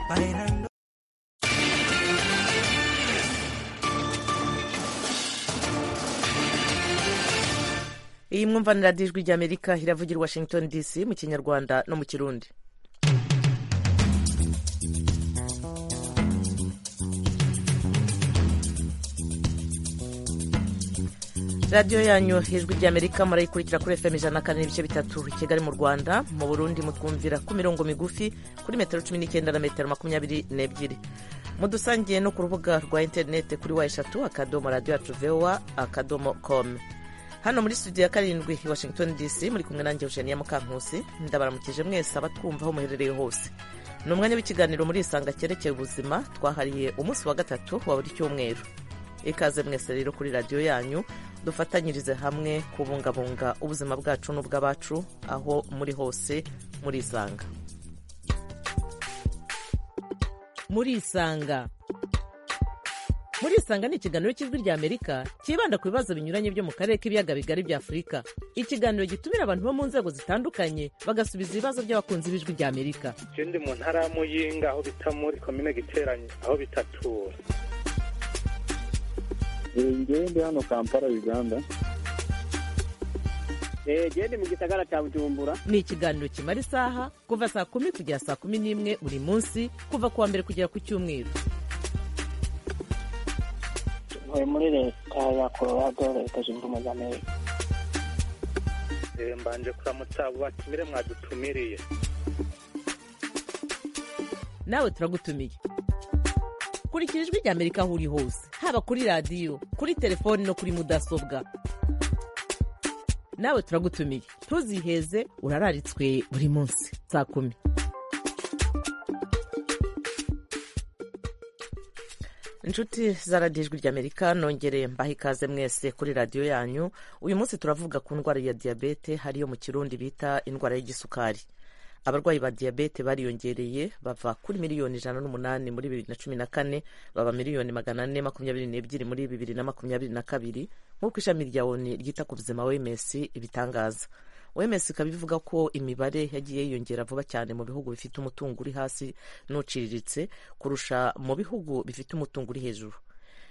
bailando. iyi mwumvanira ijwi ry'amerika iravugira i washington dc mu kinyarwanda no mu kirundi radiyo yanyu ijwi ry'amerika murayikurikira kuri fm ijana na kane n'ibice bitatu i kigali mu rwanda mu burundi mutwumvira ku mirongo migufi kuri metero cumi n'icyenda na metero makumyabiri n'ebyiri mudusangiye no ku rubuga rwa interinete kuri wa eshatu akadomo radiyo yacu vowa akadomo komu hano muri studio ya karindwi i washington dc muri kumwe nanjye eugenia mukankusi ndabaramukije mwese abatwumva aho muherereye hose ni umwanya w'ikiganiro muri isanga cyerekeye ubuzima twahariye umunsi wa gatatu wa buri cyumweru ikaze mwese rero kuri radiyo yanyu dufatanyirize hamwe kubungabunga ubuzima bwacu n'ubw'abacu aho muri hose muri isanga muri isanga muri isanga ni ikiganiro cy'ijwi rya amerika cyibanda ku bibazo binyuranye byo mu karere k'ibiyaga bigari bya afurika ikiganiro gitumira abantu bo mu nzego zitandukanye bagasubiza ibibazo by'abakunzi b'ijwi rya amerika ndi mu ntara ya muyinga aho bita muri komine giteranye aho bitatura ngewe ndi hano kampala uganda genda mu gisagara cya bujumbura ni ikiganiro kimara isaha kuva saa kumi kugera saa kumi n'imwe buri munsi kuva ku wa mbere kugera ku cyumweru ntuye muri leta ya colorado leta zunze ubumwe za amerika mbanje kuramutsa abo batumire mwadutumiriye nawe turagutumiye kurikira ijwi rya amerika aho uri hose haba kuri radiyo kuri telefoni no kuri mudasobwa nawe turagutumiye ntuziheze urararitswe buri munsi saa kumi inshuti zaradijwi ry'amerika nongereye mbaha ikaze mwese kuri radiyo yanyu uyu munsi turavuga ku ndwara ya diyabete hariyo mu kirundi bita indwara y'igisukari abarwayi ba diyabete bariyongereye bava kuri miliyoni ijana n'umunani muri bibiri na cumi na kane baba miliyoni magana ane makumyabiri n'ebyiri muri bibiri na makumyabiri na kabiri nk'uko ishami rya oni ryita ku buzima wms ibitangaza wms ikaba ivuga ko imibare yagiye yiyongera vuba cyane mu bihugu bifite umutungo uri hasi n'uciriritse kurusha mu bihugu bifite umutungo uri hejuru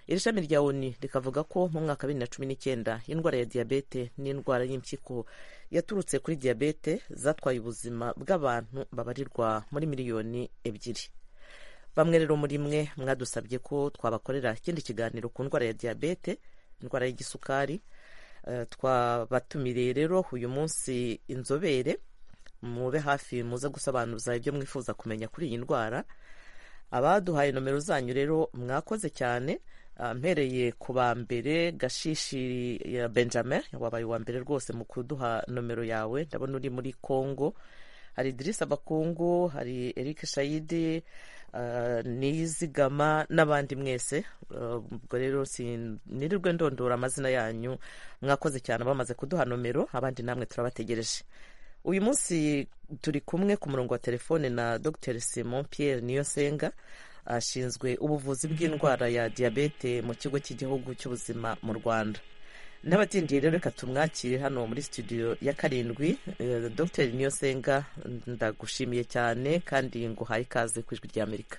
iri shami rya oni rikavuga ko mu mwaka wa bibiri na cumi n'icyenda indwara ya diyabete n'indwara y'impyiko yaturutse kuri diyabete zatwaye ubuzima bw'abantu babarirwa muri miliyoni ebyiri bamwe rero muri mwe mwadusabye ko twabakorera ikindi kiganiro ku ndwara ya diyabete indwara y'igisukari twabatumiriye rero uyu munsi inzobere mube hafi muze gusobanuza ibyo mwifuza kumenya kuri iyi ndwara abaduhaye nomero zanyu rero mwakoze cyane mpereye ku ba mbere gashishi ya benjamin wabaye uwa mbere rwose mu kuduha nomero yawe ndabona uri muri congo hari idirisa abakungu hari eric shayidi nizigama n'abandi mwese ubwo rero nirirwe ndondora amazina yanyu mwakoze cyane bamaze kuduha nomero abandi namwe turabategereje uyu munsi turi kumwe ku murongo wa telefone na dr simon pierre niyosenga ashinzwe ubuvuzi bw'indwara ya diyabete mu kigo cy'igihugu cy'ubuzima mu rwanda n'abatindiye rero reka tumwakire hano muri studio ya karindwi dr niyosenga ndagushimiye cyane kandi nguhaye ikaze ku ijwi rya amerika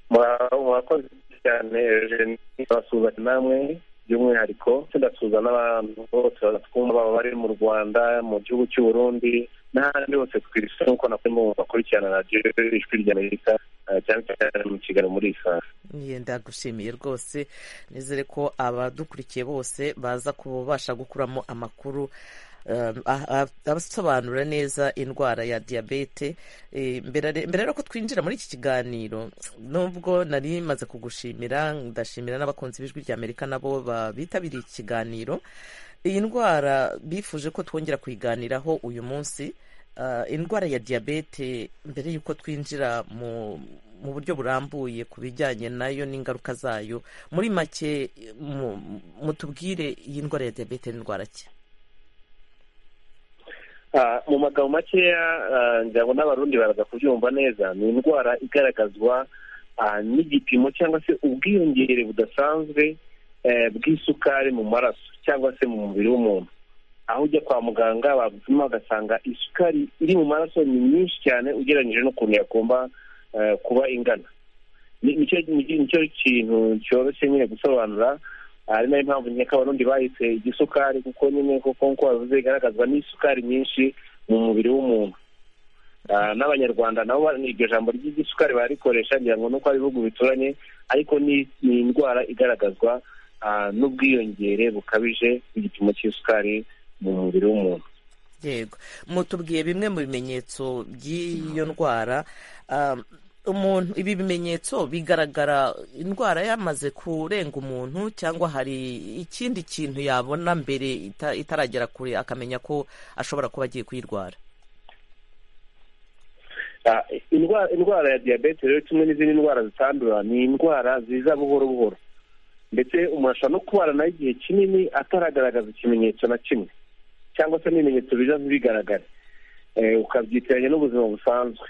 murakoze cyane turasuhuza namwe by'umwihariko tudasuhuza n'abantu bose twumva baba bari mu rwanda mu gihugu cy'uburundi n'ahandi hose ku isi nk'uko nawe mubona bakurikirana radiyo ijwi rya amerika cyane cyane mu kigali muri isaha ndagushimiye rwose nizere ko abadukurikiye bose baza kubasha gukuramo amakuru abasobanura neza indwara ya diyabete mbere rero ko twinjira muri iki kiganiro nubwo nari maze kugushimira ndashimira n'abakunzi b'ijwi rya amerika nabo bitabiriye iki kiganiro iyi ndwara bifuje ko twongera kuyiganiraho uyu munsi indwara ya diyabete mbere y'uko twinjira mu mu buryo burambuye ku bijyanye nayo n'ingaruka zayo muri make mutubwire iyi ndwara ya diyabete n'indwara ki mu magambo makeya ngira ngo n'abarundi baraza kubyumva neza ni indwara igaragazwa n'igipimo cyangwa se ubwiyongere budasanzwe bw'isukari mu maraso cyangwa se mu mubiri w'umuntu aho ujya kwa muganga bagupima ugasanga isukari iri mu maraso ni nyinshi cyane ugereranyije n'ukuntu yagomba eh, kuba ingana Ni- nicyo ni- nicyo kintu cyoroshye nyine gusobanura ari nayo mpamvu nkeka abarundi bahise igisukari kuko nyine kuko nk'uko bavuze igaragazwa n'isukari nyinshi mu mubiri w'umuntu Ah, n'abanyarwanda nabo ba- iryo jambo ry'igisukari barikoresha ngira ngo nuko ari ibihugu bituranye ariko ni ni indwara igaragazwa ah, n'ubwiyongere bukabije bw'igipimo cy'isukari mu mubiri w'umuntu yego mutubwiye bimwe mu bimenyetso by'iyo ndwara Um, umuntu ibi bimenyetso bigaragara indwara yamaze kurenga umuntu cyangwa hari ikindi kintu yabona mbere ita- itaragera kure akamenya ko ashobora kuba agiye kuyirwara Ah, indwara indwara ya diyabete rero kimwe n'izindi ndwara zitandura ni indwara ziza buhoro buhoro ndetse umuntu ashobora no kubana nayo igihe kinini ataragaragaza ikimenyetso na kimwe cyangwa se n'ibimenyetso biza ntibigaragare Eh, ukabyitiranya n'ubuzima busanzwe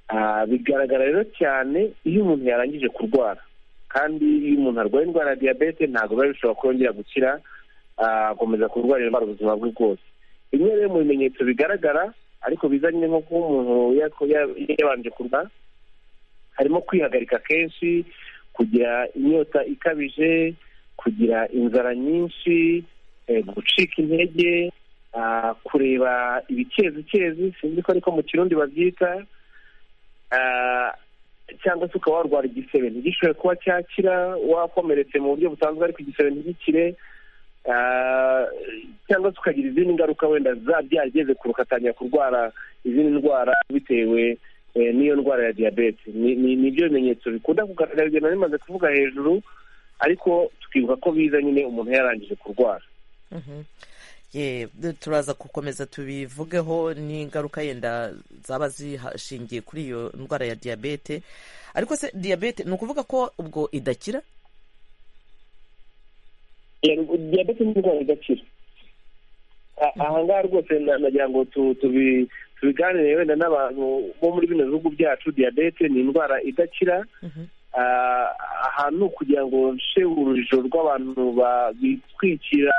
Ah, bigaragara rero cyane iyo umuntu yarangije kurwara kandi iyo umuntu arwaye indwara ya diyabete ntabwo biba bishobora kongera gukira ah, akomeza kurwara indwara ubuzima bwe bwose bimwe rero mu bimenyetso bigaragara ariko bizanye nko kuba umuntu yako- ya- yabanje kurya harimo kwihagarika kenshi kugira inyota ikabije kugira inzara nyinshi eh, gucika intege ah, kureba ibikezi sinzi ko ariko mu kirundi babyita ah, cyangwa se ukaba warwara igisebe ntigishoboye kuba cyakira wakomeretse mu buryo busanzwe ariko igisebe ntigikire Ah, cyangwa se ukagira izindi ngaruka wenda za byageze kure ugatangira kurwara izindi ndwara bitewe eh, n'iyo ndwara ya diyabete Ni- ni ni byo bimenyetso bikunda kugaragara ibyo nari maze kuvuga hejuru ariko tukibuka ko biza nyine umuntu yarangije kurwara Mhm. Ye, de- turaza gukomeza tubivugeho n'ingaruka yenda zaba zishingiye kuri iyo ndwara ya diyabete ariko se diyabete ni ukuvuga ko ubwo idakira Yego, diyabete ni indwara idakira A- ahangaha rwose na- nagira ngo tu- tubi- tubiganire wenda n'abantu bo muri bino bihugu byacu diyabete ni indwara idakira Mhm. Ah, ahantu kugira ngo nce urujijo rw'abantu ba- bitwikira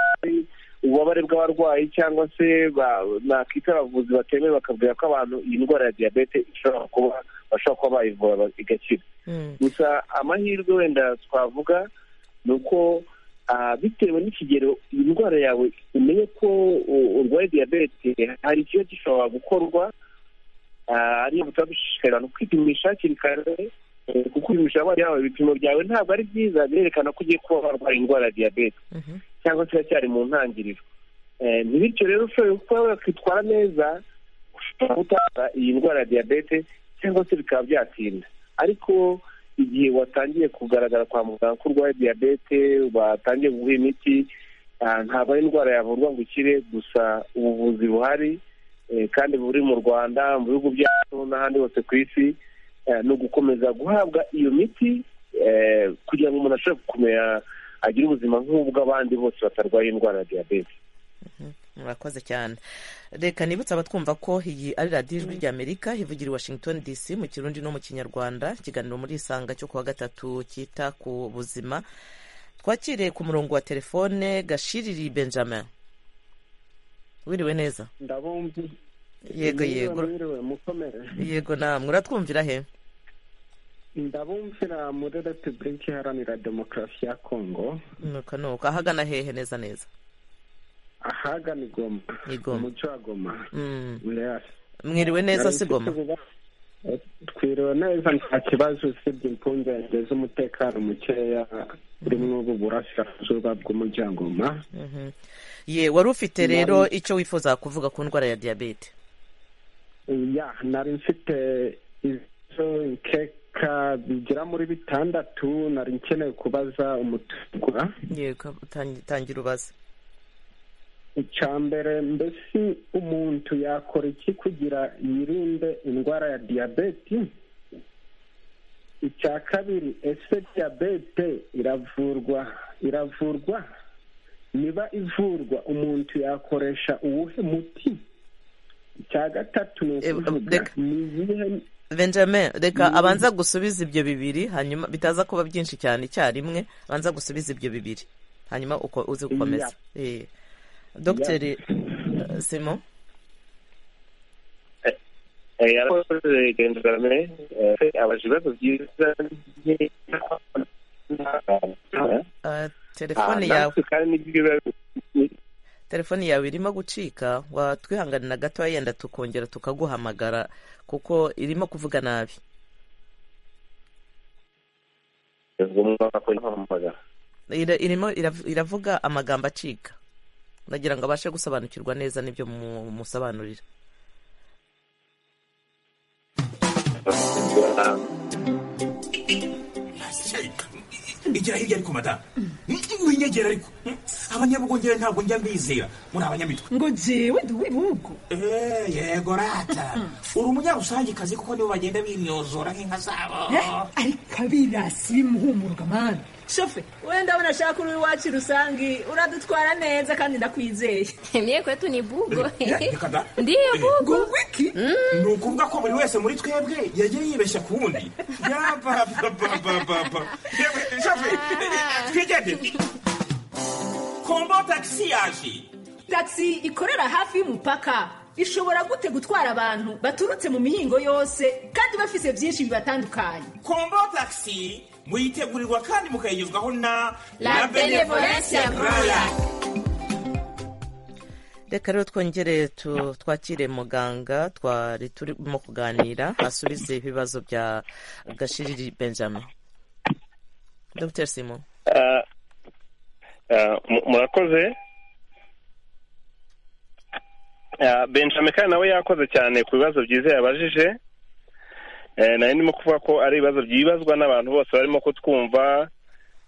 ububabare bw'abarwayi cyangwa se ba- nakita abavuzi batemewe bakabwira ko abantu iyi ndwara ya diyabete ishobora kuba bashobora kuba bayivura ba- igakira Mm. gusa amahirwe wenda twavuga ni uko ah, bitewe n'ikigero iyi ndwara yawe umenye ko u- urwaye diyabete hari ikiba gishobora gukorwa Ah, ariyo butaba dushishikariza abantu kwipimisha hakiri kare eh, kuko kwipimisha abana yawe ibipimo byawe ntabwo ari byiza birerekana ko ugiye kuba warwara indwara ya diyabete Mhm. cyangwa se iracyari mu ntangiriro Eh, ntibityo rero ushoboye kuba wakitwara neza ushobora gutanga iyi ndwara ya diyabete cyangwa se bikaba byatinda ariko igihe watangiye kugaragara kwa muganga ko urwaye diyabete batangiye kuguha imiti ah, ntabwo ari indwara yavurwa ngo ukire gusa ubuvuzi buhari eh, kandi buri mu rwanda mu bihugu byacu n'ahandi hose ku isi eh, ni ugukomeza guhabwa iyo miti eh, kugira ngo umuntu ashobore kumera agire ubuzima nk'ubw'abandi bose batarwaye indwara ya diyabete murakoze cyane reka nibutse abatwumva ko iyi ari radiyo ijwi ry'amerika ivugira i washington dc mu kirundi no mu kinyarwanda ikiganiro muri isanga cyo kuwa gatatu cyita ku buzima twakiriye ku murongo wa telefone gashiriri benjamin wiriwe neza ndabumva yego yego mukomere yego namwe uratwumvira he ndabumvira muri repubulika iharanira demokarasi ya kongo nuko nuko ahagana hehe neza neza ahagana igoma I Goma. umuco wa goma Mm. Yes. mwiriwe neza si goma twiriwe neza nta kibazo usibye impungenge z'umutekano mukeya urimo ubu burasirazuba bw'umuryango Mhm. ye wari ufite rero icyo wifuza kuvuga ku ndwara ya diyabete ya nari mfite ibibazo nkeka bigera muri bitandatu nari nkeneye kubaza umutegura yego tangi- tangira ubaze icya mbere mbese umuntu yakora iki kugira yirinde indwara ya diyabete icya kabiri ese diyabete iravurwa iravurwa niba ivurwa umuntu yakoresha uwuhe muti icya gatatu ni Eh, ukuvuga reka. ni izihe benjamin reka abanza gusubiza ibyo bibiri hanyuma bitaza kuba byinshi cyane icyarimwe abanza gusubiza ibyo bibiri hanyuma uko uze gukomeza Eh. dogiteri simo yarakoze igenzurame abaje ibibazo byiza Ah, telefone yawe kandi nibyo biba telefone yawe irimo gucika watwihanganira gato yenda tukongera tukaguhamagara kuko irimo kuvuga nabi umwaka w'inkomagara Ira- irimo irav- iravuga amagambo acika ndagira ngo abashe gusobanukirwa neza n'ibyo mu- musobanurira igira hirya ariko madamu winyegera ariko abanyabugongera ntabwo njya mbizera muri abanyamitwe ngo jewe ndi uw'ibihugu Eh, yego rata uri umunyarusangicazi kuko nibo bagenda binyozora nk'inka zabo ariko abirasi bimuhumurwa mani shofe wenda abona ashaka uri iwacu rusange uradutwara neza kandi ndakwizeye Mie kwetu ni bugo. Eh, reka da. Ndiyo bugo. ngo wiki ni ukuvuga ko buri wese muri twebwe yagiye yibeshya ku wundi yapapapapapa twigende kombo tagisi yaje tagisi ikorera hafi y'umupaka ishobora gute gutwara abantu baturutse mu mihingo yose kandi bafise byinshi bibatandukanye kombo tagisi muyitegurirwa kandi mukayigezwaho na La Benevolencia Royal. reka rero twongere tu- twakire muganga twari turimo kuganira asubize ibibazo bya gashiriri benjamin dr simon Ah, ah, mu- murakoze Ah, benjamin kandi nawe yakoze cyane ku bibazo byiza yabajije Eh, nari ndimo kuvuga ko ari ibibazo byibazwa n'abantu bose barimo kutwumva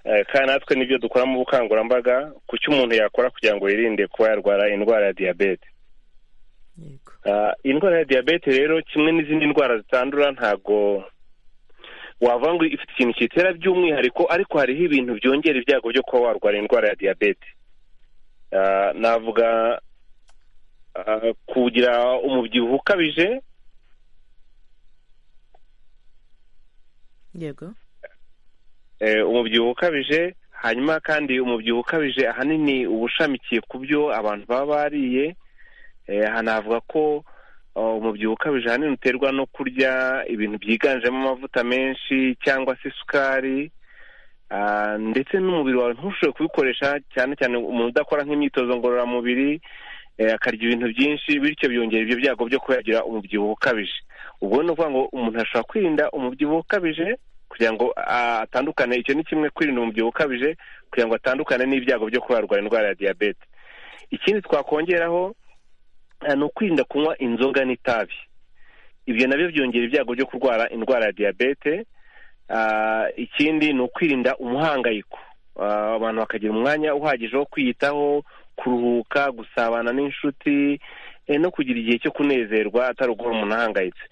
eh, kandi natwe nibyo dukora mu bukangurambaga ku cyo umuntu yakora kugira ngo yirinde kuba yarwara indwara ya diyabete yego Ah, indwara ya diyabete rero kimwe n'izindi ndwara zitandura ntago wavuga ngo ifite ikintu kitera by'umwihariko ariko hariho ibintu byongera ibyago byo kuba warwara indwara ya diyabete Ah, navuga ah, kugira umubyibuho ukabije yego eh, umubyibuho ukabije hanyuma kandi umubyibuho ukabije ahanini uba ushamikiye ku byo abantu baba bariye Eh, aha navuga ko oh, umubyibuho ukabije ahanini uterwa no kurya ibintu byiganjemo amavuta menshi cyangwa se isukari Ah, ndetse n'umubiri wawe ntushobore kubikoresha cyane cyane umuntu udakora nk'imyitozo ngororamubiri eh, akarya ibintu byinshi bityo byongera ibyo byago byo kuba yagira umubyibuho ukabije ubwo ni ukuvuga ngo umuntu ashobora kwirinda umubyibuho ukabije kugira ngo ah, atandukane icyo ni kimwe kwirinda umubyibuho ukabije kugira ngo atandukane n'ibyago byo kuba yarwara indwara ya diyabete ikindi twakongeraho ah, ni ukwirinda kunywa inzoga n'itabi ibyo nabyo byongera ibyago byo kurwara indwara ya diyabete Ah, ikindi ni ukwirinda umuhangayiko Ah, abantu bakagira umwanya uhagije wo kwiyitaho kuruhuka gusabana n'inshuti eh, no kugira igihe cyo kunezerwa atari uguhora umuntu ahangayitse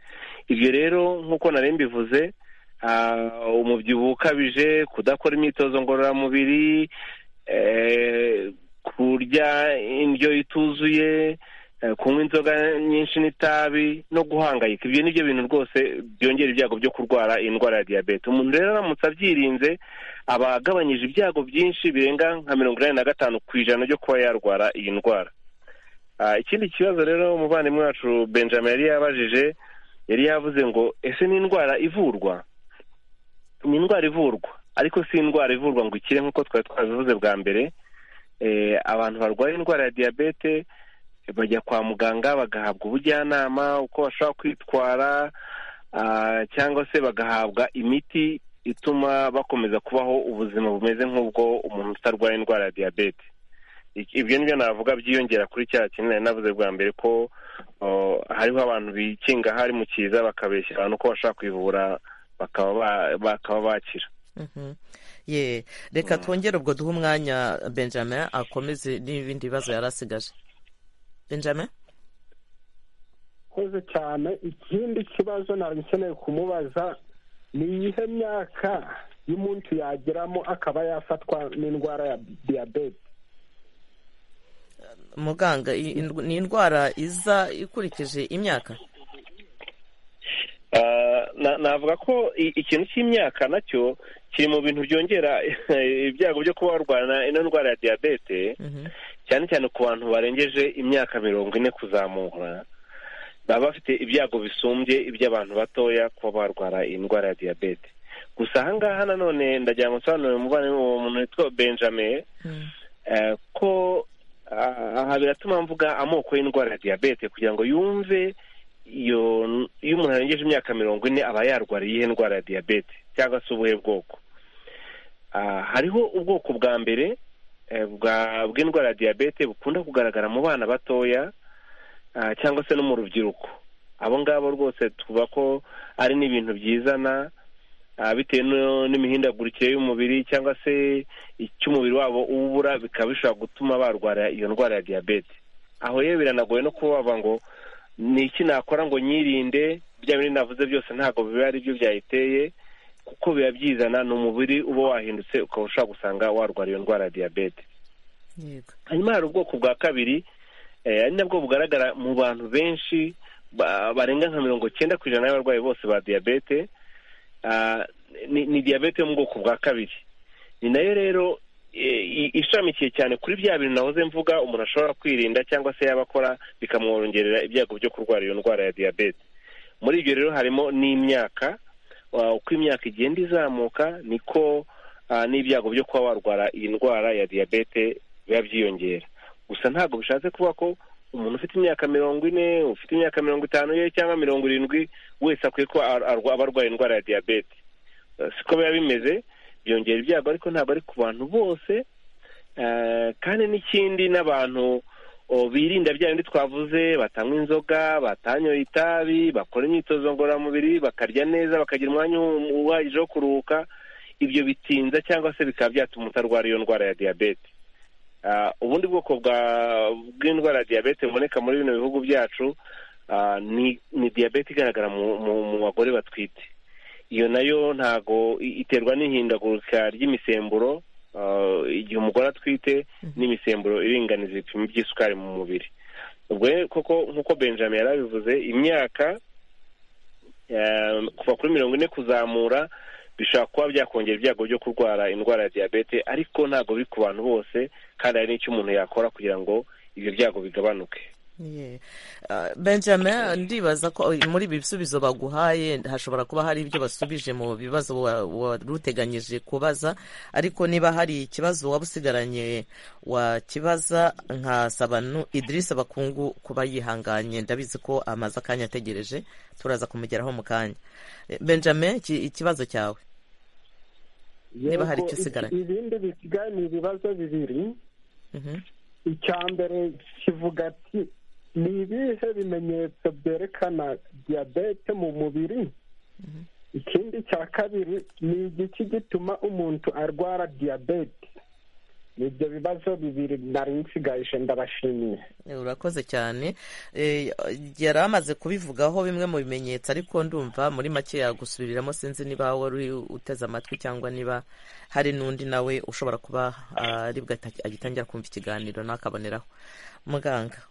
ibyo rero nk'uko nari mbivuze ah, umubyibuho ukabije kudakora imyitozo ngororamubiri eh, kurya indyo ituzuye eh, kunywa inzoga nyinshi n'itabi no guhangayika ibyo ni byo bintu rwose byongera ibyago byo kurwara iyi ndwara ya diyabete umuntu rero aramutse abyirinze aba agabanyije ibyago byinshi birenga nka mirongo inani na gatanu ku ijana byo kuba yarwara iyi ndwara Ah, ikindi kibazo rero umuvandimwe wacu benjamin yari yabajije yari yavuze ngo ese ni indwara ivurwa ni indwara ivurwa ariko si indwara ivurwa ngo ikire nk'uko twari twabivuze bwa mbere Eh, abantu barwaye indwara ya diyabete bajya kwa muganga bagahabwa ubujyanama uko bashobora kwitwara ah, cyangwa se bagahabwa imiti ituma bakomeza kubaho ubuzima bumeze nk'ubwo umuntu utarwaye indwara ya diyabete Ik- ibyo nibyo navuga byiyongera kuri cya kintu nari navuze bwa mbere ko oh, hariho abantu bikinga hari mu kiza bakabeshya abantu ko bashobora kwivura bakaba ba- bakaba bakira Mhm. ye reka twongere ubwo duhe umwanya benjamin akomeze n'ibindi bibazo yari asigaje benjamin koze cyane ikindi kibazo ntabwo ukeneye kumubaza ni iyihe myaka y'umuntu yagiramo akaba yafatwa n'indwara ya diyabete muganga i- indw- ni indwara iza ikurikije imyaka Ah, na- navuga ko i- ikintu cy'imyaka nacyo kiri mu bintu byongera ibyago byo kuba warwana ino ndwara ya diyabete Mhm. cyane cyane ku bantu barengeje imyaka mirongo ine kuzamura baba bafite ibyago bisumbye iby'abantu batoya kuba barwara iyi ndwara ya diyabete gusa ahangaha nanone ndagira ngo nsobanurire umuvandimwe uwo muntu witwa benjamin eh, ko ah, aha biratuma mvuga amoko y'indwara ya diyabete kugira ngo yumve iyo iyo umuntu arengeje imyaka mirongo ine aba yarwara iyihe ndwara ya diyabete cyangwa se ubuhe bwoko Ah, hariho ubwoko bwa mbere eh, bwa- bw'indwara ya diyabete bukunda kugaragara mu bana batoya ah, cyangwa se no mu rubyiruko abo ngabo rwose tuvuga ko ari n'ibintu byizana ah, bitewe no- n'imihindagurikire y'umubiri cyangwa se icy'umubiri wabo uba ubura bikaba bishobora gutuma barwara iyo ndwara ya diyabete aho rero biranagoye no kuba wavuga ngo ni iki nakora ngo nyirinde bya bindi navuze byose ntabwo biba ari byo byayiteye kuko biba byizana ni umubiri uba wahindutse ukaba ushobora gusanga warwara iyo ndwara ya diyabete yego hanyuma hari ubwoko bwa kabiri eh, ari nabwo bugaragara mu bantu benshi ba- barenga nka mirongo cyenda ku ijana y'abarwayi bose ba diyabete Ah, ni ni diyabete yo mu bwoko bwa kabiri ni nayo rero eh, i- ishamikiye cyane kuri bya bintu nahoze mvuga umuntu ashobora kwirinda cyangwa se yaba akora bikamwongerera ibyago byo kurwara iyo ndwara ya diyabete muri ibyo rero harimo n'imyaka Ah, uko imyaka igenda izamuka niko ah, n'ibyago byo kuba warwara iyi ndwara ya diyabete biba byiyongera gusa ntabwo bishatse kuba ko umuntu ufite imyaka mirongo ine ufite imyaka mirongo itanu ye cyangwa mirongo irindwi wese akwiye kuba ar- arwa- aba arwaye indwara ya diyabete Eh, siko biba bimeze byongera ibyago ariko ntabwo ari ku bantu bose Eh, kandi n'ikindi n'abantu oh, birinda bya bindi twavuze batanywa inzoga batanyoye itabi bakora imyitozo ngororamubiri bakarya neza bakagira umwanya u- uhagije wo kuruhuka ibyo bitinza cyangwa se bikaba byatuma utarwara iyo ndwara ya diyabete Ah, ubundi bwoko bwa- bw'indwara ya diyabete buboneka muri bino bihugu byacu ah, ni ni diyabete igaragara mu mu- mu bagore batwite iyo nayo ntago i- iterwa n'ihindagurika ry'imisemburo ah, igihe umugore atwite n'imisemburo iringaniza ibipimo by'isukari mu mubiri ubwo rero koko nk'uko benjamin yari abivuze imyaka eh, kuva kuri mirongo ine kuzamura bishobora kuba byakongera ibyago byo kurwara indwara ya diyabete ariko ntabwo biri ku bantu bose kandi hari n'icyo umuntu yakora kugira ngo ibyo byago bigabanuke Yeah. Uh, benjamin ndibaza ko muri ibi bisubizo baguhaye hashobora kuba hari ibyo basubije mu bibazo wa- wari uteganyije kubaza ariko niba hari ikibazo waba usigaranye wakibaza nkasaba nu idirisa bakungu kuba yihanganye ndabizi ko amaze akanya ategereje turaza kumugeraho mu kanya Eh, benjamin iki- ikibazo cyawe Niba hari icyo usigaranye. ibindi bisigaye ni ibibazo bibiri Mhm. icya mbere kivuga ati ni ibihe bimenyetso byerekana diyabete mu mubiri ikindi cya kabiri ni igiki gituma umuntu arwara diyabete ni ibyo bibazo bibiri nari nsigaje ndabashimiye Eh, urakoze cyane Eh, yari amaze kubivugaho bimwe mu bimenyetso ariko ndumva muri make yagusubiriramo sinzi niba wari uri uteze amatwi cyangwa niba hari n'undi nawe ushobora kuba ah, aribwo ata- agitangira kumva ikiganiro nakaboneraho muganga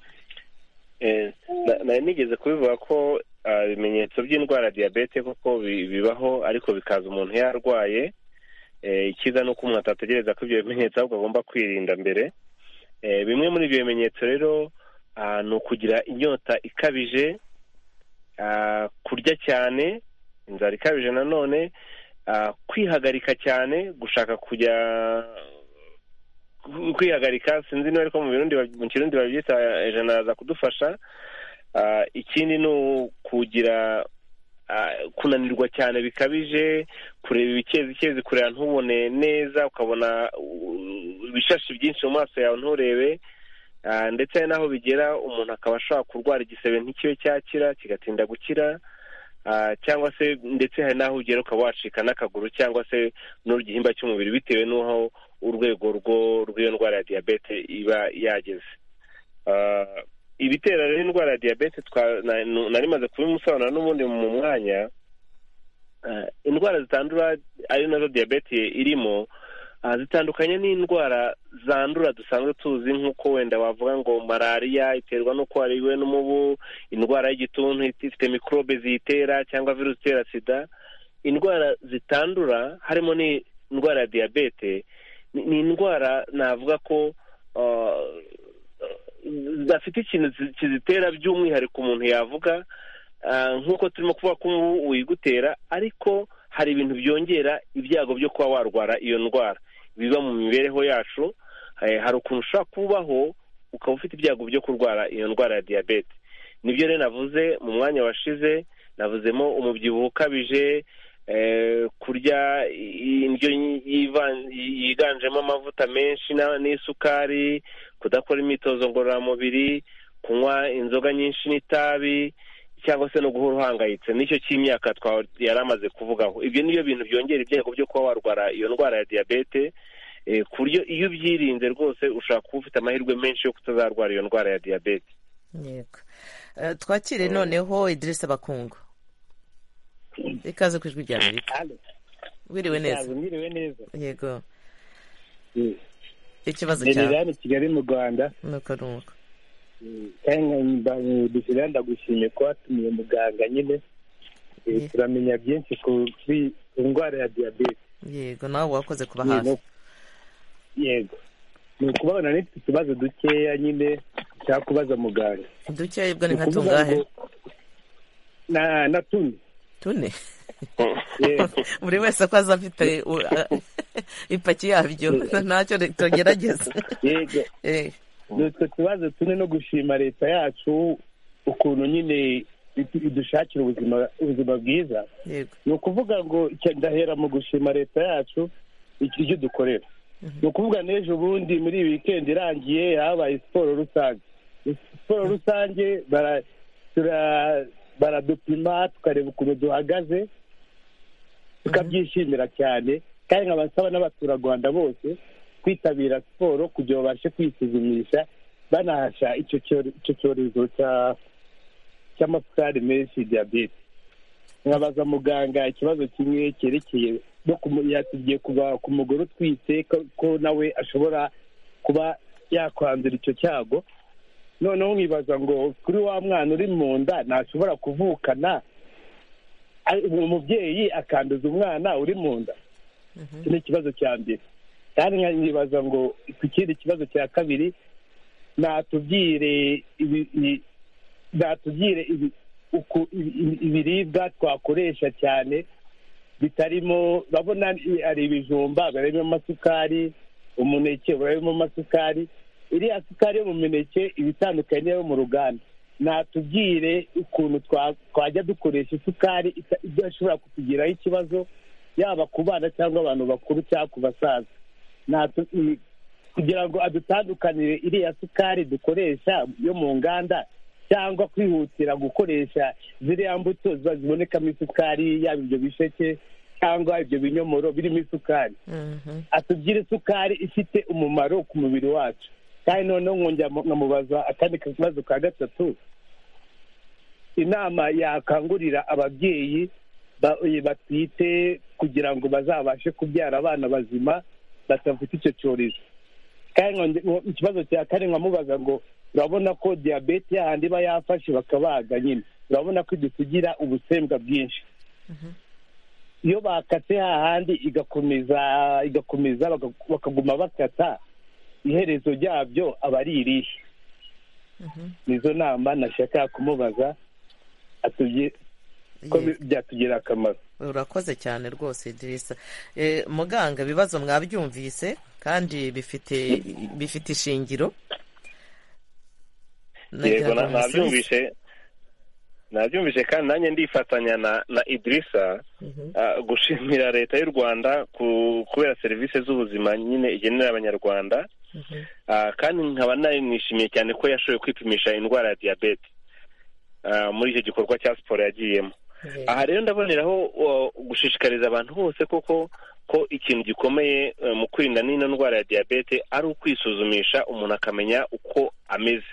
Eh, na- nari nigeze kubivuga ko ah, ibimenyetso by'indwara ya diyabete koko bi- bibaho ariko bikaza umuntu yarwaye Eh, icyiza ni uko umuntu atategereza ko ibyo bimenyetso ahubwo agomba kwirinda mbere Eh, bimwe muri ibyo bimenyetso rero ah, ni ukugira inyota ikabije ah, kurya cyane inzara ikabije nanone ah, kwihagarika cyane gushaka kujya kwihagarika sinzi niba ariko mu Burundi ba- mu kirundi babyita ijana araza kudufasha Ah, ikindi ni ukugira ah, kunanirwa cyane bikabije kureba ibikezikezi kureba ntubone neza ukabona uh, ibishashi byinshi mu maso yawe nturebe Ah, ndetse hari n'aho bigera umuntu akaba ashobora kurwara igisebe ntikibe cyakira kigatinda gukira Ah, cyangwa se ndetse hari n'aho ugera ukaba wacika n'akaguru cyangwa se n'igihimba cy'umubiri bitewe n'aho urwego rwo rw'iyo ndwara ya diyabete iba yageze Ah, ibitera rero indwara ya diyabete twa- na- nu- nari maze kubimusobanura n'ubundi mu mwanya Ah, indwara zitandura ari nazo diyabete irimo ah, zitandukanye n'indwara zandura dusanzwe tuzi nk'uko wenda wavuga ngo malariya iterwa n'uko wariwe n'umubu indwara y'igituntu ifite mikorobe ziyitera cyangwa virusi itera sida indwara zitandura harimo n'indwara ya diyabete ni ni indwara navuga ko ah, zidafite ikintu zi- kizitera by'umwihariko umuntu yavuga ah, nk'uko turimo kuvuga ko umubu uyigutera ariko hari ibintu byongera ibyago byo kuba warwara iyo ndwara biba mu mibereho yacu eh, hari ukuntu ushobora kubaho ukaba ufite ibyago byo kurwara iyo ndwara ya diyabete nibyo rero navuze mu mwanya washize navuzemo umubyibuho ukabije eh, kurya i- indyo yi- yivan- yiganjemo amavuta menshi na- n'isukari kudakora imyitozo ngororamubiri kunywa inzoga nyinshi n'itabi cyangwa se no guhora uhangayitse nicyo cy'imyaka twa- yari amaze kuvugaho ibyo nibyo bintu byongera ibyago byo kuba warwara iyo ndwara ya diyabete eh, ku buryo iyo ubyirinze rwose ushobora kuba ufite amahirwe menshi yo kutazarwara iyo ndwara ya diyabete yego Eh, twakire noneho idirisa bakungu ikaze ku ijwi rya amerika wiriwe neza mwiriwe neza yego Mm. ikibazo cyawe nererane kigali mu rwanda nuko ni uko dusirane ndagushimiye ko watumiye muganga nyine Eh, Yeah. turamenya byinshi ku kuri- ku ndwara ya diyabete yego nawe wakoze kuba Yeah, hafi no. yego ni ukubabona n'ifite utubazo dukeya nyine nshaka kubaza muganga dukeya bwo ni nka ukuvuga tungahe ngo- na na tune tune yego buri wese ko aza afite u- a- ipaki yabyo ntacyo tugerageza yego Eh, ni utwo tubazo tune no gushima leta yacu ukuntu nyine idu- idushakira ubuzima ubuzima bwiza yego ni ukuvuga ngo icya- ndahera mu gushima leta yacu iki- ibyo dukorera ni ukuvuga n'ejo bundi muri iyi wikendi irangiye habaye siporo rusange siporo rusange bara- tura- baradupima tukareba ukuntu duhagaze tukabyishimira cyane kandi nkabasaba n'abaturarwanda bose kwitabira siporo kugira babashe kwisuzumisha banahasha icyo cyore- icyo cyorezo cya- cy'amasukari menshi diyabete nkabaza muganga ikibazo kimwe cyerekeye no kumu- yatubwiye kuba ku mugore utwite ko- ko nawe ashobora kuba yakwandura icyo cyago noneho nkibaza ngo kuri wa mwana uri mu nda ntashobora kuvukana ari- umubyeyi akanduza umwana uri mu nda iki ni ikibazo cya mbere kandi nkibaza ngo ku kindi kibazo cya kabiri natubwire ibi- i- natubwire ibi- uku- ibi- ibi- ibiribwa twakoresha cyane bitarimo urabona i- hari ibijumba barimo amasukari umuneke barimo amasukari iriya sukari yo mu mineke iba itandukanye n'iyo mu ruganda natubwire ukuntu twa- twajya dukoresha isukari ita- idashobora kutugiraho ikibazo yaba ku bana cyangwa abantu bakuru cyangwa ku basaza Natu- i- kugira ngo adutandukanire iriya sukari dukoresha yo mu nganda cyangwa kwihutira gukoresha ziriya mbuto ziba zibonekamo isukari yaba ibyo bisheke cyangwa ibyo binyomoro birimo isukari mhm, atubwire isukari ifite umumaro ku mubiri wacu kandi noneho nkongera mu- nkamubaza akandi kabazo ka gatatu inama yakangurira ababyeyi ba- eh, batwite kugira ngo bazabashe kubyara abana bazima batafite icyo cyorezo kandi nkonge- nko- ikibazo cya kane nkamubaza ngo urabona ko diyabete yahandi iba yafashe bakabaga nyine urabona ko dusigira ubusembwa bwinshi iyo bakase hahandi igakomeza igakomeza baka- bakaguma bakata iherezo ryabyo aba ari irihe nizo nama nashaka kumubaza atubwi- yego. ko bi- byatugirira akamaro urakoze cyane rwose idirisa Eh, muganga ibibazo mwabyumvise kandi bifite bifite ishingiro yego Nagira na- ngo musubize. nabyumvishe nabyumvishe kandi nanjye ndifatanya na na idirisa ah, gushimira leta y'u rwanda ku- kubera serivisi z'ubuzima nyine igenera abanyarwanda Mhm. Ah, kandi nkaba nari nishimiye cyane ko yashoboye kwipimisha indwara ya diyabete ah, muri icyo gikorwa cya siporo yagiyemo Yego. aha rero ndaboneraho uh, gushishikariza abantu bose koko ko ikintu gikomeye uh, mu kwirinda n'ino ndwara ya diyabete ari ukwisuzumisha umuntu akamenya uko ameze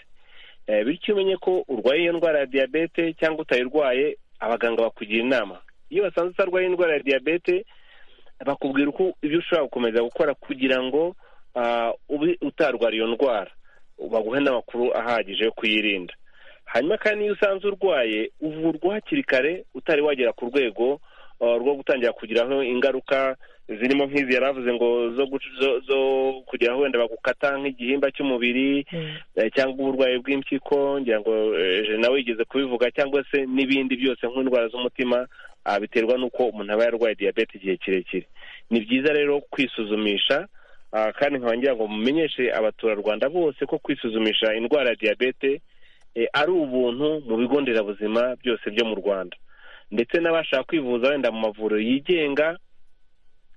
Eh, bityo iyo umenye ko urwaye iyo ndwara ya diyabete cyangwa utayirwaye abaganga bakugira inama iyo basanze utarwaye indwara ya diyabete bakubwira uko ibyo ushobora gukomeza gukora kugira ngo ah, ube utarwara iyo ndwara baguhe n'amakuru ahagije yo kuyirinda hanyuma kandi iyo usanze urwaye uvurwa hakiri kare utari wagera ku rwego ah, rwo gutangira kugiraho ingaruka zirimo nk'izi yari avuze ngo zo gucu- zo- zo kugira wenda bagukata nk'igihimba cy'umubiri eh, cyangwa uburwayi bw'impyiko ngira ngo eh, je nawe yigeze kubivuga cyangwa se n'ibindi byose nk'indwara z'umutima ah, biterwa n'uko umuntu aba yarwaye diyabete igihe kirekire ni byiza rero kwisuzumisha ah, kandi nkaba ngira ngo mumenyeshe abaturarwanda bose ko kwisuzumisha indwara ya diyabete eh, ari ubuntu mu bigo nderabuzima byose byo mu rwanda ndetse n'abashaka kwivuza wenda mu mavuriro yigenga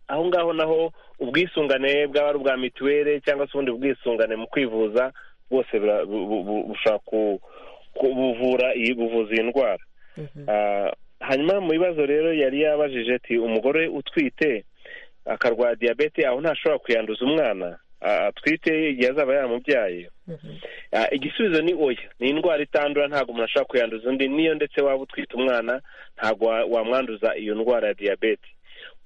aho ngaho naho ubwisungane bwaba ari ubwa mituweli cyangwa se ubundi bwisungane mu kwivuza bwose bura- bu- bu- bu- bushobora ku- ku- buvura iyi buvuza iyi ndwara Ah, hanyuma mu bibazo rero yari yabajije ati umugore utwite akarwara diyabete aho ntashobora kuyanduza umwana ah, atwite igihe azaba yaramubyaye Ah, igisubizo ni oya ni indwara itandura ntabwo umuntu ashobora kuyanduza undi niyo ndetse waba utwite umwana ntabwo wa- wamwanduza iyo ndwara ya diyabete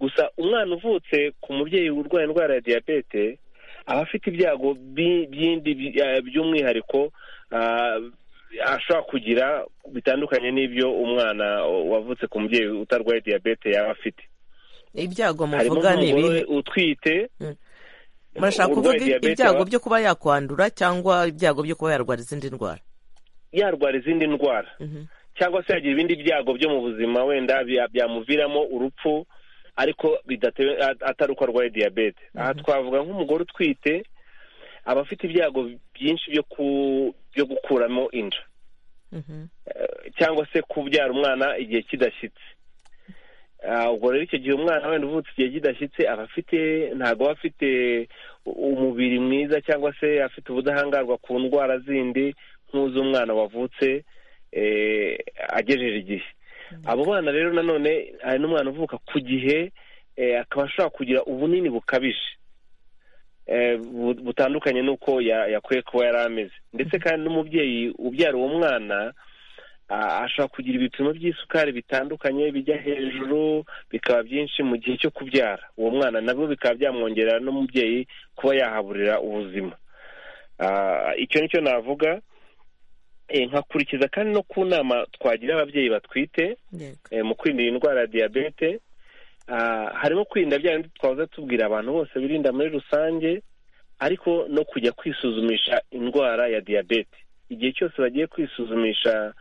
gusa umwana uvutse ku mubyeyi urwaye indwara ya diyabete aba afite ibyago bi- byindi bi- eh, by'umwihariko ah, ashobora kugira bitandukanye n'ibyo umwana wavutse ku mubyeyi utarwaye diyabete yaba afite ibyago harimo muvuga ni nk'umugore ibihe utwite murashaka urwaye kuvuga diyabete ibyago aba- byo kuba yakwandura cyangwa ibyago byo kuba yarwara izindi ndwara yarwara izindi ndwara cyangwa se yagira ibindi byago byo mu buzima wenda bya- byamuviramo urupfu ariko bidatewe at- atari uko arwaye diyabete aha twavuga nk'umugore utwite aba afite ibyago byinshi byo ku byo gukuramo inda Eh, cyangwa se kubyara umwana igihe kidashyitse Ah, ubwo rero icyo gihe umwana wenda uvutse igihe kidashyitse aba afite ntabwo aba afite u- umubiri mwiza cyangwa se afite ubudahangarwa ku ndwara zindi nk'uz'umwana wavutse eh, agejeje igihe abo bana rero nanone hari n'umwana uvuka ku gihe eh, akaba ashobora kugira ubunini bukabije eh, bu- butandukanye n'uko ya- yakwiye kuba yari ameze ndetse kandi n'umubyeyi ubyara uwo mwana ah, ashobora kugira ibipimo by'isukari bitandukanye bijya hejuru bikaba byinshi mu gihe cyo kubyara uwo mwana nabwo bikaba byamwongerera n'umubyeyi kuba yahaburira ubuzima Ah, icyo nicyo navuga Eh, nkakurikiza kandi no ku nama twagira ababyeyi batwite Yego. eh, mu kwirinda iyi ndwara ya diyabete ah, harimo kwirinda bya bindi twahoze tubwira abantu bose birinda muri rusange ariko no kujya kwisuzumisha indwara ya diyabete igihe cyose bagiye kwisuzumisha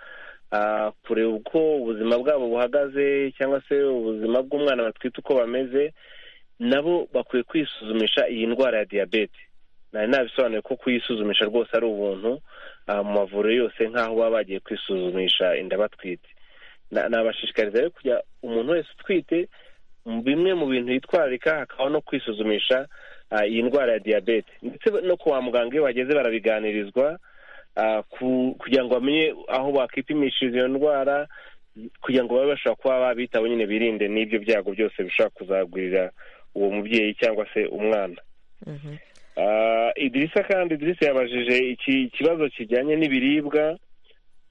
ah, kureba uko ubuzima bwabo buhagaze cyangwa se ubuzima bw'umwana batwite uko bameze nabo bakwiye kwisuzumisha iyi ndwara ya diyabete nari nabisobanuye ko kuyisuzumisha rwose ari ubuntu ah, mu mavuriro yose nk'aho baba bagiye kwisuzumisha inda batwite Na- nabashishikariza rero kujya umuntu wese utwite mu bimwe mu bintu yitwararika hakaba no kwisuzumisha ah, iyi ndwara ya diyabete ndetse no kwa muganga iyo bageze barabiganirizwa ah, ku- kugira ngo bamenye aho bakipimishiriza iyo ndwara kugira ngo babe bashobora kuba babitaho nyine birinde n'ibyo byago byose bishobora kuzagurira uwo mubyeyi cyangwa se umwana Ah, idirisa kandi idirisa yabajije iki ikibazo kijyanye n'ibiribwa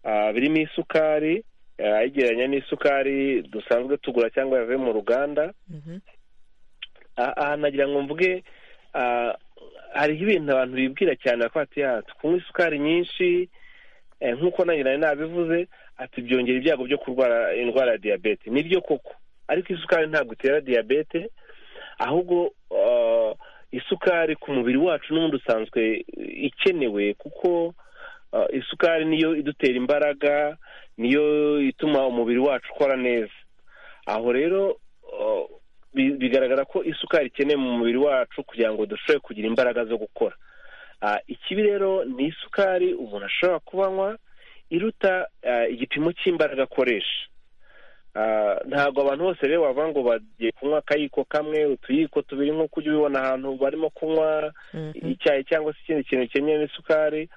ah, birimo isukari ah, ayigereranya n'isukari dusanzwe tugura cyangwa yavuye mu ruganda Ah, aha nagira ngo mvuge ah, hariho ibintu abantu bibwira cyane bakaba bati "Ah, kunywa isukari nyinshi eh, nk'uko nanjye nari nabivuze ati byongera ibyago byo kurwara indwara ya diyabete nibyo koko ariko isukari ntabwo itera diyabete ahubwo ah, isukari ku mubiri wacu n'ubundi usanzwe ikenewe kuko ah, isukari niyo idutera imbaraga niyo ituma umubiri wacu ukora neza aho rero ah, bi- bigaragara ko isukari ikenewe mu mubiri wacu kugira ngo dushobore kugira imbaraga zo gukora Ah, ikibi rero ni isukari umuntu ashobora kubanywa iruta ah, igipimo cy'imbaraga akoresha Ah, ntabwo abantu bose rero wavuga ngo bagiye kunywa akayiko kamwe utuyiko tubiri nk'uko ujya ubibona ahantu barimo kunywa icyayi cyangwa se ikindi kintu cyemewe isukari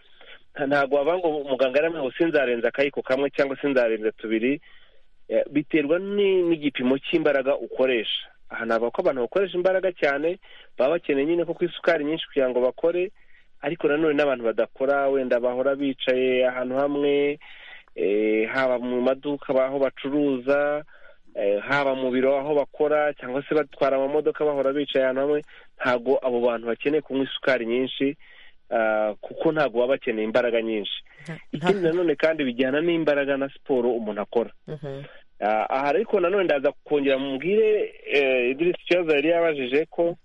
Nta- ntabwo wavuga ngo muganga yaramwe ngo sinzarenza akayiko kamwe cyangwa se nzarenza tubiri Eh, biterwa ni- n'igipimo cy'imbaraga ukoresha aha ntabwo ko abantu bakoresha imbaraga cyane baba bakeneye nyine kuko isukari nyinshi kugira ngo bakore ariko nanone n'abantu badakora wenda bahora bicaye ahantu hamwe eh, haba mu maduka aho bacuruza eh, haba mu biro aho bakora cyangwa se batwara amamodoka bahora bicaye ahantu hamwe ntabwo abo bantu bakeneye kunywa isukari nyinshi ah, kuko ntabwo baba bakeneye imbaraga nyinshi ikindi nanone kandi bijyana n'imbaraga na siporo umuntu akora aha ariko nanone ndaza kongera mubwire idirisi ikibazo yari yabajije ko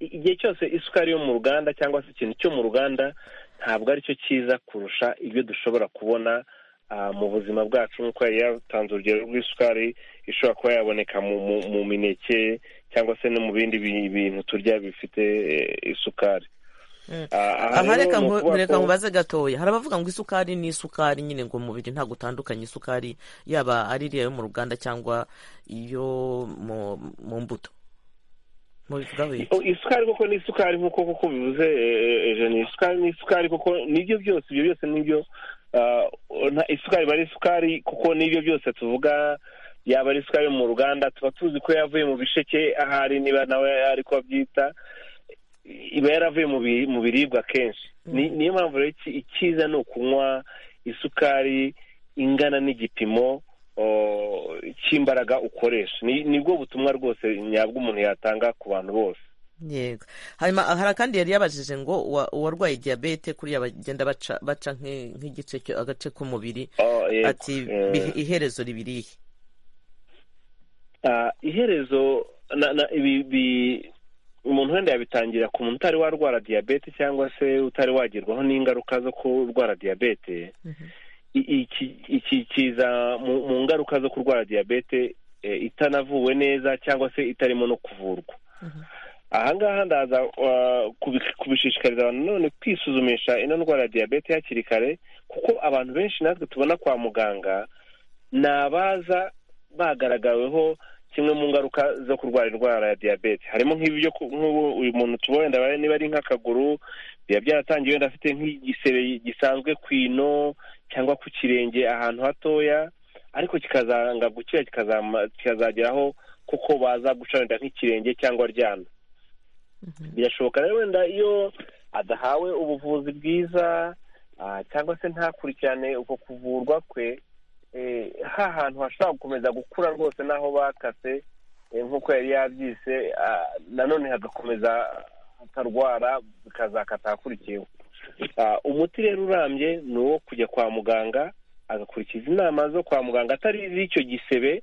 i- igihe cyose isukari yo mu ruganda cyangwa se ikintu cyo mu ruganda ntabwo aricyo cyiza kurusha ibyo dushobora kubona ah, mu buzima bwacu nk'uko yari yatanze urugero rw'isukari ishobora kuba yaboneka mu, mu, mu mineke cyangwa se no mu bindi bi- bintu turya bifite eh, isukari Mm. Ah, aha aha rero reka ni nku- ukuvuga reka ko- nkubaze gatoya hari abavuga ngo isukari ni isukari nyine ngo umubiri ntabwo utandukanye isukari yaba ari iriya yo mu ruganda cyangwa iyo mu mu mbuto mubivugaho iki? O, isukari koko ni isukari nk'uko koko bivuze eh, eh, jeni isukari ni isukari koko nibyo byose ibyo byose nibyo ah, nta- isukari iba ari isukari kuko nibyo byose tuvuga yaba ari isukari yo mu ruganda tuba tuzi ko yavuye mu bisheke ahari niba nawe ari ko abyita iba yaravuye mu bi- mu biribwa kenshi Ni- niyo mpamvu rero iki- icyiza ni ukunywa isukari ingana n'igipimo o, cy'imbaraga ukoresha Ni- nibwo butumwa rwose nyabwo umuntu yatanga ku bantu bose yego hanyuma hari akandi yari yabajije ngo uwa- uwarwaye diyabete kuriya bagenda baca baca nk'i- nk'igice cyo- agace k'umubiri Oh, yego. ati Eh, "Bihe- iherezo ribiriye ah, iherezo na- na- ibi- bi- umuntu wenda yabitangira ku muntu utari warwara diyabete cyangwa se utari wagerwaho n'ingaruka zo kurwara diyabete I- iki- iki kiza mu mu ngaruka zo kurwara diyabete eh, itanavuwe neza cyangwa se itarimo no kuvurwa ahangaha ndaza uh, kubi- kubishishikariza abantu none kwisuzumisha ino ndwara ya diyabete hakiri kare kuko abantu benshi natwe tubona kwa muganga ni abaza bagaragaweho kimwe mu ngaruka zo kurwara indwara ya diyabete harimo nk'ibi byo ku- nk'ubu uyu muntu tuba wenda bare- niba ari nk'akaguru biba byaratangiye wenda afite nk'igisebe gisanzwe ku ino cyangwa ku kirenge ahantu hatoya ariko kikazanga gukira kikazama- kikazageraho kuko baza guca wenda nk'ikirenge cyangwa aryana birashoboka rero wenda iyo adahawe ubuvuzi bwiza ah, cyangwa se ntakurikirane uko kuvurwa kwe eh, ha hantu hashobora gukomeza gukura rwose n'aho bakase eh, nk'uko yari yabyise ah, nanone hagakomeza hakarwara bikazakata ahakurikiyeho Ah, umuti rero urambye ni uwo kujya kwa muganga agakurikiza inama zo kwa muganga atari iz'icyo gisebe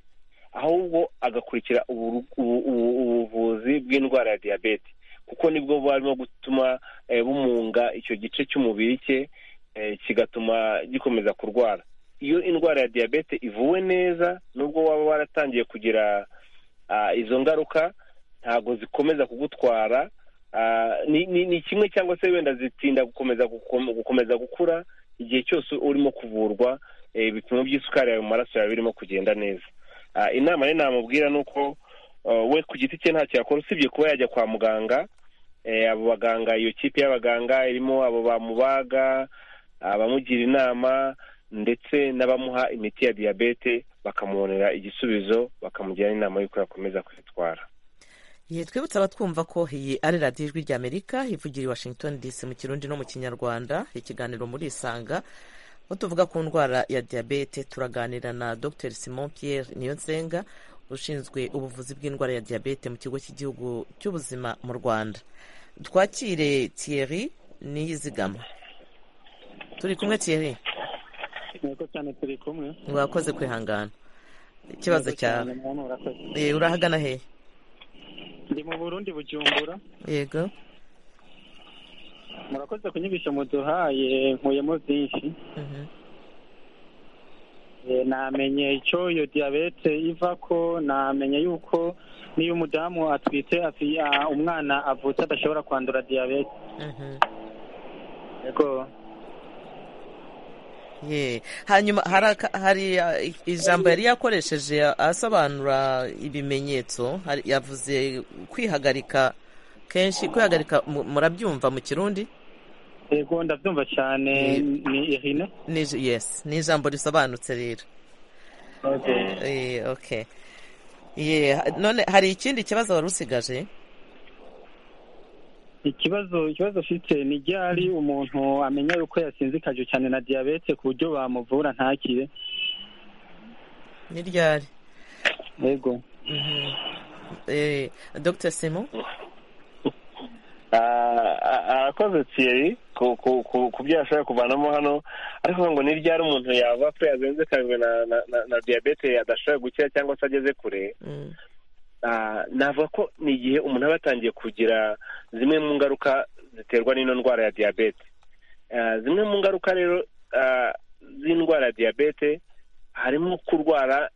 ahubwo agakurikira uburu- ubu- ubu- ubuvuzi bw'indwara ya diyabete kuko nibwo barimo gutuma eh, bumunga icyo gice cy'umubiri cye eh, kigatuma gikomeza kurwara iyo indwara ya diyabete ivuwe neza nubwo waba waratangiye kugira ah, izo ngaruka ntabwo zikomeza kugutwara Ah, ni- ni ni kimwe cyangwa se wenda zitinda gukomeza gukom- gukomeza gukura igihe cyose urimo kuvurwa eh, ibipimo by'isukari yawe mu maraso yawe birimo kugenda neza Ah, inama rero namubwira ni uko ah, we ku giti cye ntacyo yakora usibye kuba yajya kwa muganga eh, abo baganga iyo kipe y'abaganga irimo abo bamubaga abamugira inama ndetse n'abamuha imiti ya diyabete bakamubonera igisubizo bakamugira n'inama y'uko yakomeza kwitwara Ye, twibutsa abatwumva ko iyi ari radiyo ijwi ry'amerika ivugira i washington dc mu kirundi no mu kinyarwanda ikiganiro muri isanga aho tuvuga ku ndwara ya diyabete turaganira na dr simon pierre niyonsenga ushinzwe ubuvuzi bw'indwara ya diyabete mu kigo cy'igihugu cy'ubuzima mu rwanda twakire thierry niyizigama turi kumwe thierry Yego cyane turi kumwe wakoze kwihangana ikibazo cyawe muntu urakoze Eh, urahagana hehe ndi mu burundi bujumbura yego murakoze kunyibisha muduhaye nkuyemo byinshi Mhm. Eh, namenye icyo iyo diyabete iva ko namenye yuko niyo umudamu atwite afi- ah, umwana avutse adashobora kwandura diyabete Mhm. yego Ye. hanyuma hari aka- hari uh, ijambo yari yakoresheje asobanura ibimenyetso hari- yavuze kwihagarika kenshi kwihagarika mu- murabyumva mu kirundi yego ndabyumva cyane ni irine Ni ij- yes ni ijambo risobanutse rero Eh, okay Ye, ha- none hari ikindi kibazo wari usigaje ikibazo ikibazo ufite ni ryari umuntu amenya yuko yasinzikajwe cyane na diyabete ku buryo bamuvura ntakire ni ryari yego Mhm. Eh, dr simon Ah, ah, arakoze thierry ku ku- ku- ku byo yashoboye kuvanamo hano ariko ngo ni ryari umuntu yaba ko yazenzekajwe na na- na- na diyabete adashobora gukira cyangwa se ageze kure Ah, navuga ko ni igihe umuntu aba yatangiye kugira zimwe mu ngaruka ziterwa n'ino ndwara ya diyabete Ah, zimwe mu ngaruka rero ah, z'indwara ya diyabete harimo kurwara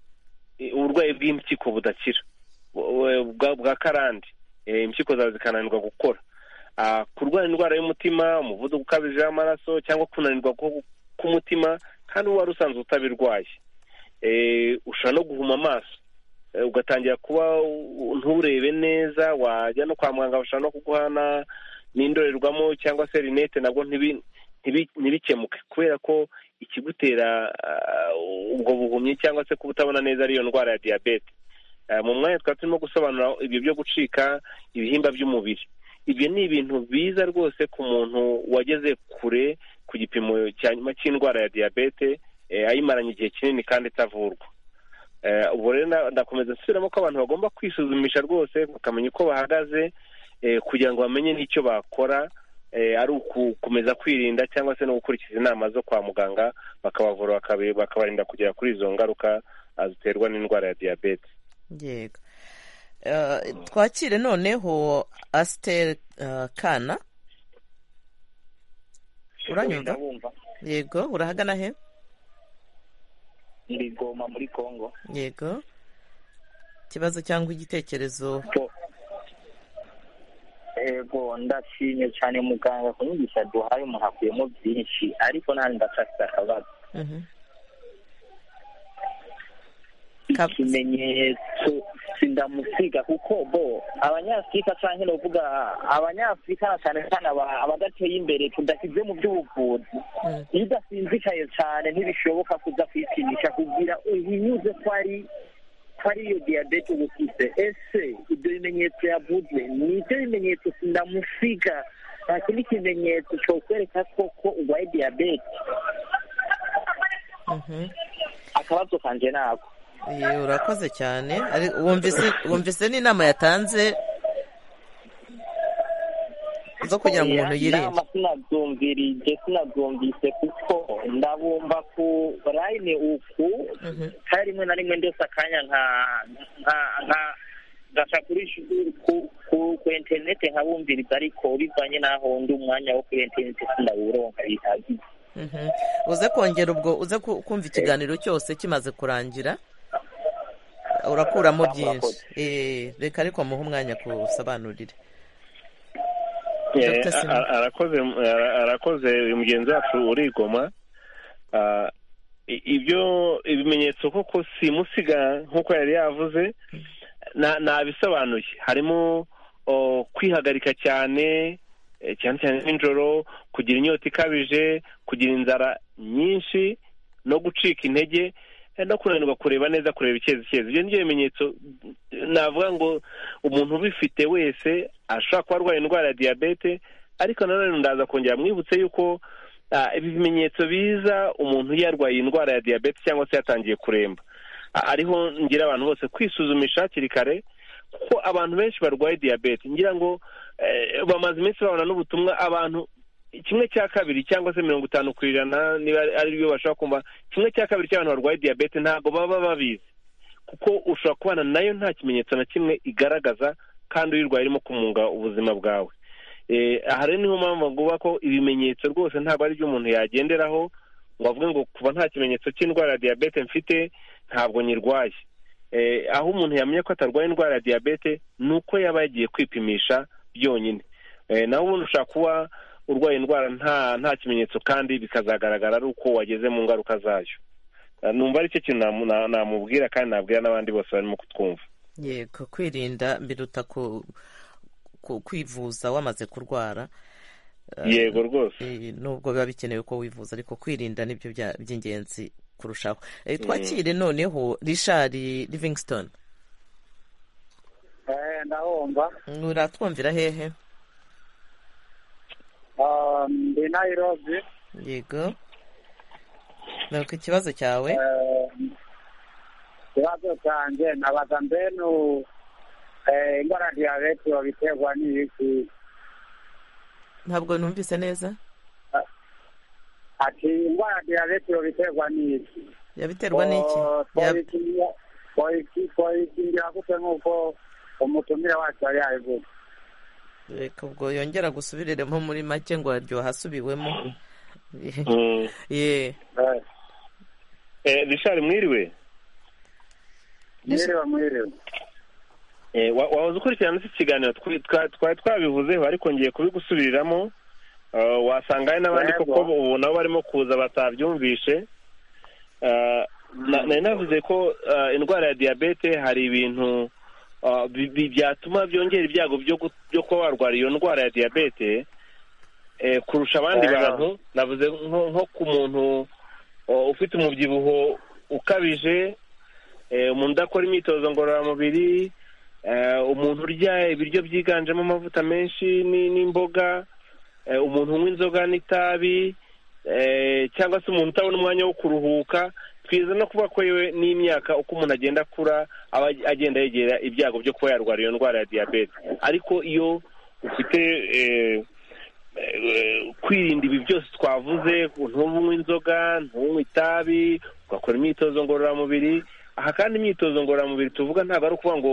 eh, uburwayi bw'impyiko budakira bu- bu- bwa- bwa karande Eh, impyiko zawe zikananirwa gukora Ah, kurwara indwara y'umutima umuvuduko ukabije w'amaraso cyangwa kunanirwa ku- k'umutima kandi uba wari usanzwe utabirwaye Eh, ushobora no guhuma amaso Eh, ugatangira kuba u- nturebe neza wajya no kwa muganga bashobora no kuguhana n'indorerwamo cyangwa se rinete nabwo ntibi- ntibi- ntibikemuke kubera ko ikigutera ah, ubwo buhumyi cyangwa se kubutabona neza ariyo ndwara ya diyabete Eh, mu mwanya twari turimo gusobanura ibyo byo gucika ibihimba by'umubiri ibyo ni ibintu biza rwose ku muntu wageze kure ku gipimo cya nyuma cy'indwara ya diyabete eh, ayimaranye igihe kinini kandi itavurwa Eh, ubu rero na- ndakomeza nsubiramo ko abantu bagomba kwisuzumisha rwose bakamenya uko bahagaze eh, kugira ngo bamenye n'icyo bakora eh, ari uku- gukomeza kwirinda cyangwa se no gukurikiza inama zo kwa muganga bakabavura bakabe- bakabarinda kugera kuri izo ngaruka ah, ziterwa n'indwara ya diyabete yego Eh, twakire noneho asiteri kana uranyumva ndabumva yego urahagana he ndi goma muri congo yego ikibazo cyangwa igitekerezo ego ndashimye cyane muganga ku nyigisho duhaye umuntu akuyemo byinshi ariko nanjye ndacafite akabazo Mhm. ikimenyetso sindamusiga kuko bo abanyafurika cyangwa no kuvuga abanyafurika na cyane cyane aba- abadateye imbere tudashyize mu by'ubuvuzi iyo udasinzikaye cyane ntibishoboka kuza kwipimisha kugira uhinyuze ko ari ko ari iyo diyabete uba ufite ese ibyo bimenyetso yavuze ni ibyo bimenyetso sindamusiga nta kindi kimenyetso cyokwereka koko urwaye diyabete akabazo kanje nako Ye, urakoze cyane Ari- wumvise wumvise n'inama yatanze zo kugira ngo umuntu yirinde inama sinabyumvirije sinabyumvise kuko ndabumva ku rayine uku hari rimwe na rimwe ndetse akanya nka nka- nka- ngaca kuri shu- ku- ku- ku interinete nkabumviriza ariko bivanye n'aho ndi umwanya wo kuri interinete sindawuronka bihagije Mhm. uze kongera ubwo uze ku- kumva ikiganiro cyose kimaze kurangira urakuramo byinshi Eh, reka ariko muhe umwanya kuwusobanurire Eh, Dr. Simon. ara- arakoze ara- arakoze uyu mugenzi wacu urigoma Ah, i- ibyo ibimenyetso koko simusiga nk'uko yari yavuze na- nabisobanuye harimo o, kwihagarika cyane eh, cyane cyane nijoro kugira inyota ikabije kugira inzara nyinshi no gucika intege eh, no kunanirwa kureba neza kureba icyerekezo ibyo nibyo bimenyetso navuga ngo umuntu ubifite wese ashobora kuba arwaye indwara ya diyabete ariko nanone ndaza kongera mwibutse yuko ah, ibi bimenyetso biza umuntu yarwaye indwara ya diyabete cyangwa se yatangiye kuremba Ah, ariho ngira abantu bose kwisuzumisha hakiri kare kuko abantu benshi barwaye diyabete ngira ngo eh, bamaze iminsi babona n'ubutumwa abantu kimwe cya kabiri cyangwa se mirongo itanu ku ijana niba ari byo bashobora kumva kimwe cya kabiri cy'abantu barwaye diyabete ntabwo baba babizi kuko ushobora kubana nayo nta kimenyetso na kimwe igaragaza kandi uyirwaye irimo kumunga ubuzima bwawe Eh, aha rero niho mpamvu bavuga ko ibimenyetso rwose ntabwo ari byo umuntu yagenderaho ngo avuge ngo kuva nta kimenyetso cy'indwara ya diyabete mfite ntabwo nyirwaye Eh, aho umuntu yamenye ko atarwaye indwara ya diyabete ni uko yaba yagiye kwipimisha byonyine Eh, naho ubundi ushobora kuba urwaye indwara nta nta kimenyetso kandi bikazagaragara ari uko wageze mu ngaruka zayo Eh, numva ari cyo kintu namu- na- namubwira kandi nabwira n'abandi bose barimo kutwumva yego kwirinda biruta ku- ku- kwivuza wamaze kurwara Eh, Yego rwose. eh, nubwo biba bikenewe ko wivuza ariko kwirinda nibyo bya- by'ingenzi kurushaho Eh, twakire noneho richard livingston ndahomba uratwumvira hehe Ah, ndi nairobi yego ntabwo ikibazo cyawe ikibazo cyanjye nabaza mbenu eh, indwara ya diyabete babiterwa n'ibiki ntabwo numvise neza ati indwara ya diyabete yobiterwa n'iki yabiterwa n'iki Yab- twayikingira gute nk'uko umutumire wacu yari yabivuze reka ubwo yongera gusubiremo muri make ngo aryoha asubiwemo Mm. ye Eh, Richard mwiriwe mwiriwe mwiriwe Eh, wa- wahoze ukurikirana iki kiganiro Twi- twa- twari twabivuzeho ariko ngiye kubigusubiriramo Ah, wasanga hari n'abandi Yego. koko ubu nabo barimo kuza batabyumvishe Ah, na- nari navuze ko ah, indwara ya diyabete hari ibintu ah, bi- bi- byatuma byongera ibyago byo gu- byo kuba warwara iyo ndwara ya diyabete eh, kurusha abandi Yego. bantu navuze nko nko ku muntu oh, ufite umubyibuho ukabije eh, umuntu udakora imyitozo ngororamubiri eh, umuntu urya ibiryo byiganjemo amavuta menshi ni- n'imboga eh, umuntu unywa inzoga n'itabi eh, cyangwa se umuntu utabona umwanya wo kuruhuka twiza no kuba ko yewe n'imyaka uko umuntu agenda akura aba agenda yegera ibyago byo kuba yarwara iyo ndwara ya diyabete ariko iyo ufite eh, eh, kwirinda ibi byose twavuze ntunywe inzoga ntunywe itabi ugakora imyitozo ngororamubiri aha kandi imyitozo ngororamubiri tuvuga ntabwo ari ukuvuga ngo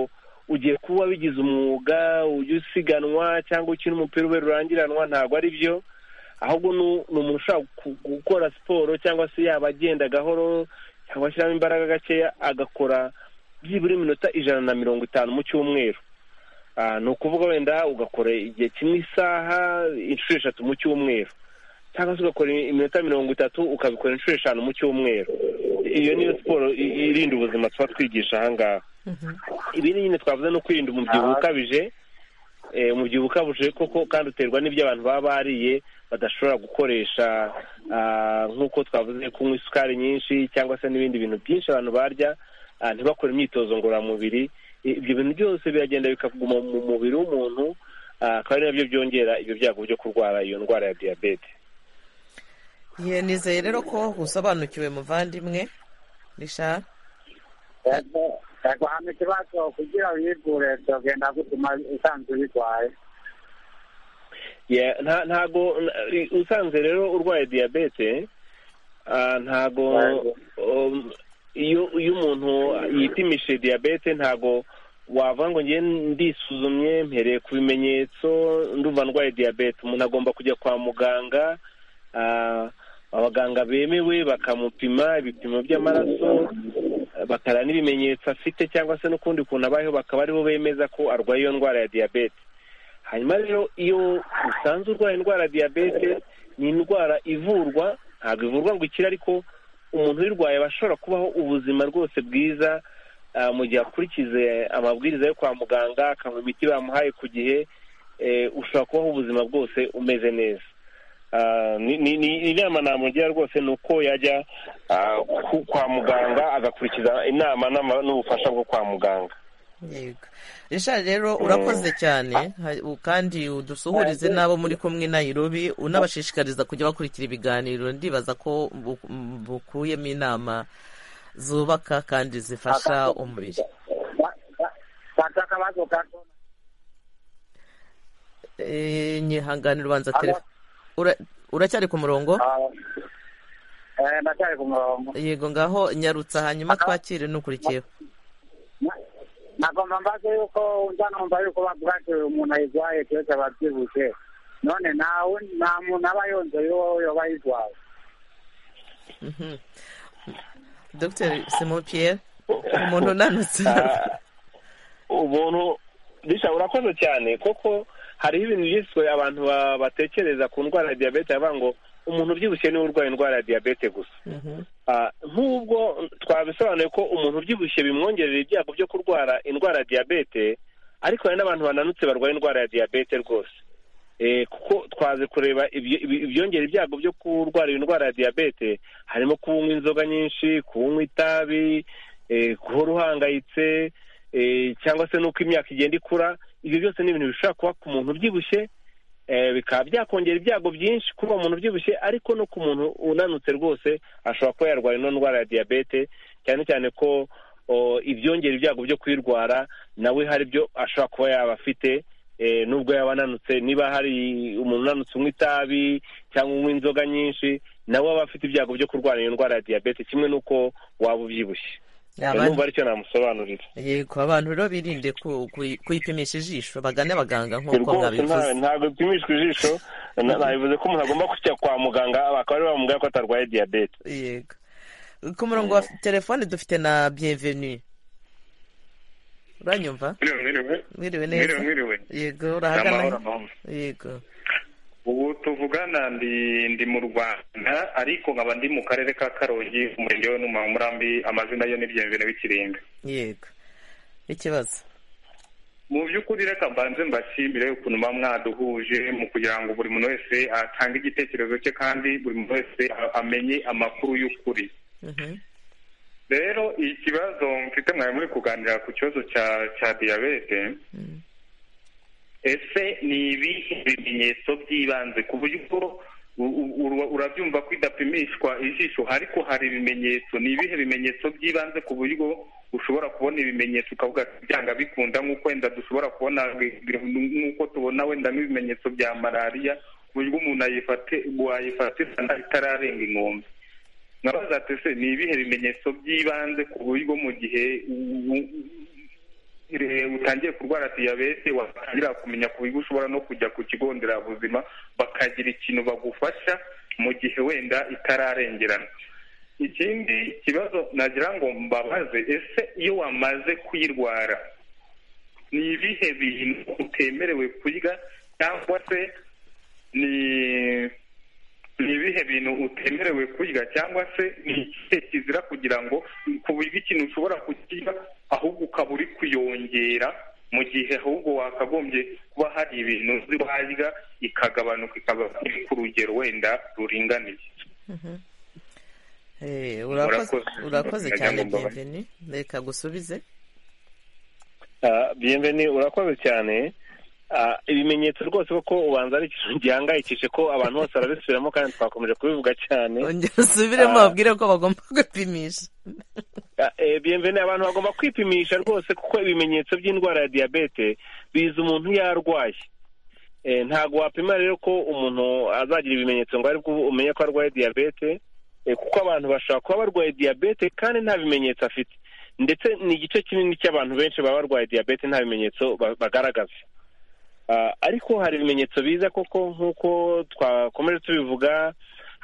ugiye kuba wabigize umwuga ujya usiganwa cyangwa ukina umupira ube rurangiranwa ntabwo ari byo ahubwo ni ni umuntu ushaka gu- gukora siporo cyangwa se yaba agenda gahoro cyangwa ashyiramo imbaraga gakeya agakora byibura iminota ijana na mirongo itanu mu cyumweru Ah, ni ukuvuga wenda ugakora igihe kimwe isaha inshuro eshatu mu cyumweru cyangwa se ugakora iminota mirongo itatu ukabikora inshuro eshanu mu cyumweru iyo niyo siporo i- irinda ubuzima tuba twigisha aha ngaha ibi ni nyine twavuze no kwirinda umubyibuho Aha. ukabije eh, umubyibuho ukabije koko kandi uterwa n'ibyo abantu baba bariye badashobora gukoresha ah, nk'uko twavuze kunywa isukari nyinshi cyangwa se n'ibindi bintu byinshi abantu barya ah, ntibakore imyitozo ngororamubiri I- ibyo bintu byose biragenda bikaguma mu mubiri w'umuntu ah, akaba ari nabyo byongera ibyo byago byo kurwara iyo ndwara ya diyabete ye nizeye rero ko usobanukiwe muvandimwe rishara yego hano ikibazo kugira wivure byogenda gutuma usanzwe ubirwaye Yeah, nta- ntago n- usanzwe rero urwaye diyabete ah, ntago um, iyo iyo umuntu yipimishije diyabete ntago wavuga ngo ngiye ndisuzumye mpereye ku bimenyetso ndumva ndwaye diyabete umuntu agomba kujya kwa muganga ah, abaganga bemewe bakamupima ibipimo by'amaraso bakareba n'ibimenyetso afite cyangwa se n'ukundi kuntu abayeho bakaba aribo bemeza ko arwaye iyo ndwara ya diyabete hanyuma rero iyo usanze urwaye indwara ya diyabete ni indwara ivurwa ntabwo ivurwa ngo ikire ariko umuntu uyirwaye aba ashobora kubaho ubuzima rwose bwiza ah, mu gihe akurikize amabwiriza yo kwa muganga akanywa imiti bamuhaye ku gihe eh, ushobora kubaho ubuzima bwose umeze neza Ah, ni- ni- ni- inama namugira rwose ni uko yajya ah, ku- kwa muganga agakurikiza inama n'ama- n'ubufasha bwo kwa muganga yego rishara rero urakoze cyane ha- u- kandi udusuhurize n'abo muri kumwe na irobi unabashishikariza kujya bakurikira ibiganiro ndibaza ko bu- m- bukuyemo inama zubaka kandi zifasha umubiri fata akabazo gato Eh, nyihangane ubanza Alo. telefone Ura- uracyari ku murongo eh, ndacyari ku murongo yego ngaho nyarutsa hanyuma twakire n'ukurikiyeho nagomba mbaze yuko nza numva yuko bavuga ati uyu muntu ayirwaye keretse ababyibushye none nta wundi- nta muntu aba yonzeye uwo yoba ayirwaye Mhm. dr simon pierre umuntu unanutse ubuntu bisha urakoze cyane kuko hariho ibintu byiswe abantu ba- batekereza ku ndwara ya diyabete bavuga ngo umuntu ubyibushye niwe urwaye indwara ya diyabete gusa Ah, nk'ubwo twabisobanuye ko umuntu ubyibushye bimwongerera ibyago byo kurwara indwara ya diyabete ariko hari n'abantu bananutse barwaye indwara ya diyabete rwose Eh, kuko twaze kureba ibyo- ibi- ibyongera ibyago byo kurwara iyo ndwara ya diyabete harimo kunywa inzoga nyinshi kunywa itabi eh, guhora uhangayitse eh, cyangwa se n'uko imyaka igenda ikura ibyo byose ni ibintu bishobora kuba ku muntu ubyibushye eh, bikaba byakongera ibyago byinshi kuri uwo muntu ubyibushye ariko no ku muntu unanutse rwose ashobora kuba yarwara ino ndwara ya diyabete cyane cyane ko o, ibyongera ibyago byo kuyirwara nawe hari byo ashobora kuba yaba afite nubwo yaba ananutse niba hari umuntu unanutse unywa itabi cyangwa unywa inzoga nyinshi nawe aba afite ibyago byo kurwara iyo ndwara ya diyabete kimwe n'uko waba ubyibushye numva aricyo namusobanurira yego abantu rero birinde ku- ku- kuyipimisha ijisho bagane abaganga nk'uko rwose mwabivuze nta- ntabwo upimishwa ijisho na- nabivuze ko umuntu agomba kujya kwa muganga bakaba bari bamubwira ko atarwaye diyabete yego ku murongo wa telefone dufite na bienvenue uranyumva mwiriwe mwiriwe mwiriwe neza mwiriwe yego Amahoro, urahagana amahoro. yego ubu tuvugana ndi ndi mu rwanda ariko nkaba ndi mu karere ka karongi umurenge wa numa umurambi amazina yo ni byemvene w'ikiringa yego ikibazo mu by'ukuri reka mbanze mbashimire ukuntu muba mwaduhuje mu kugira ngo buri muntu wese atange igitekerezo cye kandi buri muntu wese a- amenye amakuru y'ukuri rero ikibazo mfite mwari muri kuganira ku kibazo cya cya diyabete ese ni ibihe bimenyetso by'ibanze ku buryo ubwo u- u- ura- urabyumva ko idapimishwa ijisho ariko hari ibimenyetso ni ibihe bimenyetso by'ibanze ku buryo ushobora kubona ibimenyetso ukavuga ati, byanga bikunda nk'uko wenda dushobora kubona nk'uko tubona wenda nk'ibimenyetso bya malariya ku buryo umuntu ayifate- wayifatirana itararenga inkombe nkabaza ati ese ni ibihe bimenyetso by'ibanze ku buryo mu gihe u- u- igihe utangiye kurwara diyabete watangira kumenya ku buryo ushobora no kujya ku kigo nderabuzima bakagira ikintu bagufasha mu gihe wenda itararengerana ikindi kibazo nagira ngo mbabaze ese iyo wamaze kuyirwara ni ibihe bintu utemerewe kurya cyangwa se ni ni ibihe bintu utemerewe kurya cyangwa se ni ikihe kizira kugira ngo ku buryo ikintu ushobora kukirya ahubwo ukaba uri kuyongera mu gihe ahubwo wakagombye kuba hari ibintu uzi warya ikagabanuka ikaba iri ku rugero wenda ruringaniye Mhm. Eh, urakoze Murakoze. urakoze Ndagira cyane ngo mbabaze. bienvenue reka gusubize biyemveni urakoze cyane Ah, ibimenyetso rwose koko ubanza ari ikintu gihangayikije ko abantu bose barabisubiramo kandi twakomeje kubivuga cyane ongera usubiremo Ah. babwire ko bagomba gupimisha biyemveni abantu bagomba kwipimisha rwose kuko ibimenyetso by'indwara ya diyabete biza umuntu iyo arwaye Eh, ntabwo wapima rero ko umuntu azagira ibimenyetso ngo aribwo umenye ko arwaye diyabete eh, kuko abantu bashobora kuba barwaye diyabete kandi nta bimenyetso afite ndetse ni igice kinini cy'abantu benshi baba barwaye diyabete nta bimenyetso ba- bagaragaza Ah, ariko hari ibimenyetso biza koko nk'uko twakomeje tubivuga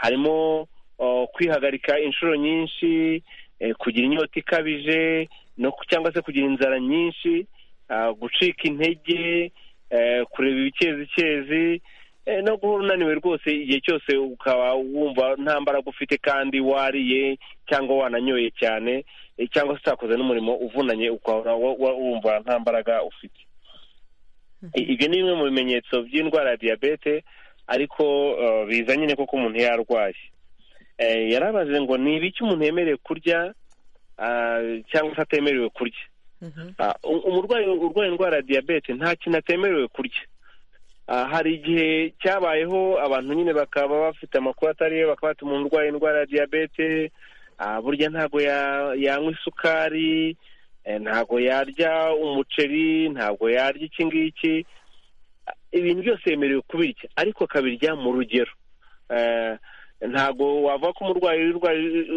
harimo oh, kwihagarika inshuro nyinshi eh, kugira inyota ikabije no ku- cyangwa se kugira inzara nyinshi ah, gucika intege eh, kureba ibikezicyezi eh, no guhora unaniwe rwose igihe cyose ukaba wumva nta mbaraga ufite kandi wariye cyangwa wananyoye cyane eh, cyangwa se utakoze n'umurimo uvunanye ukahora wa- wa- wumva nta mbaraga ufite I- ibyo ni bimwe mu bimenyetso by'indwara ya diyabete ariko eh, biza nyine koko umuntu yarwaye Eh, yarabaze ngo ni ibiki umuntu yemerewe kurya ah, cyangwa se atemerewe kurya Ah, u- umurwayi urwaye indwara ya diyabete nta kintu atemerewe kurya Ah, hari igihe cyabayeho abantu nyine bakaba bafite amakuru atari yo bakaba bati umuntu urwaye indwara ya diyabete ah, burya ntabwo ya- yanywa isukari eh, ntabwo yarya umuceri ntabwo yarya iki ngiki Ah, ibintu byose yemerewe kubirya ariko akabirya mu rugero Eh, ntabwo wavuga ko umurwayi urwaye-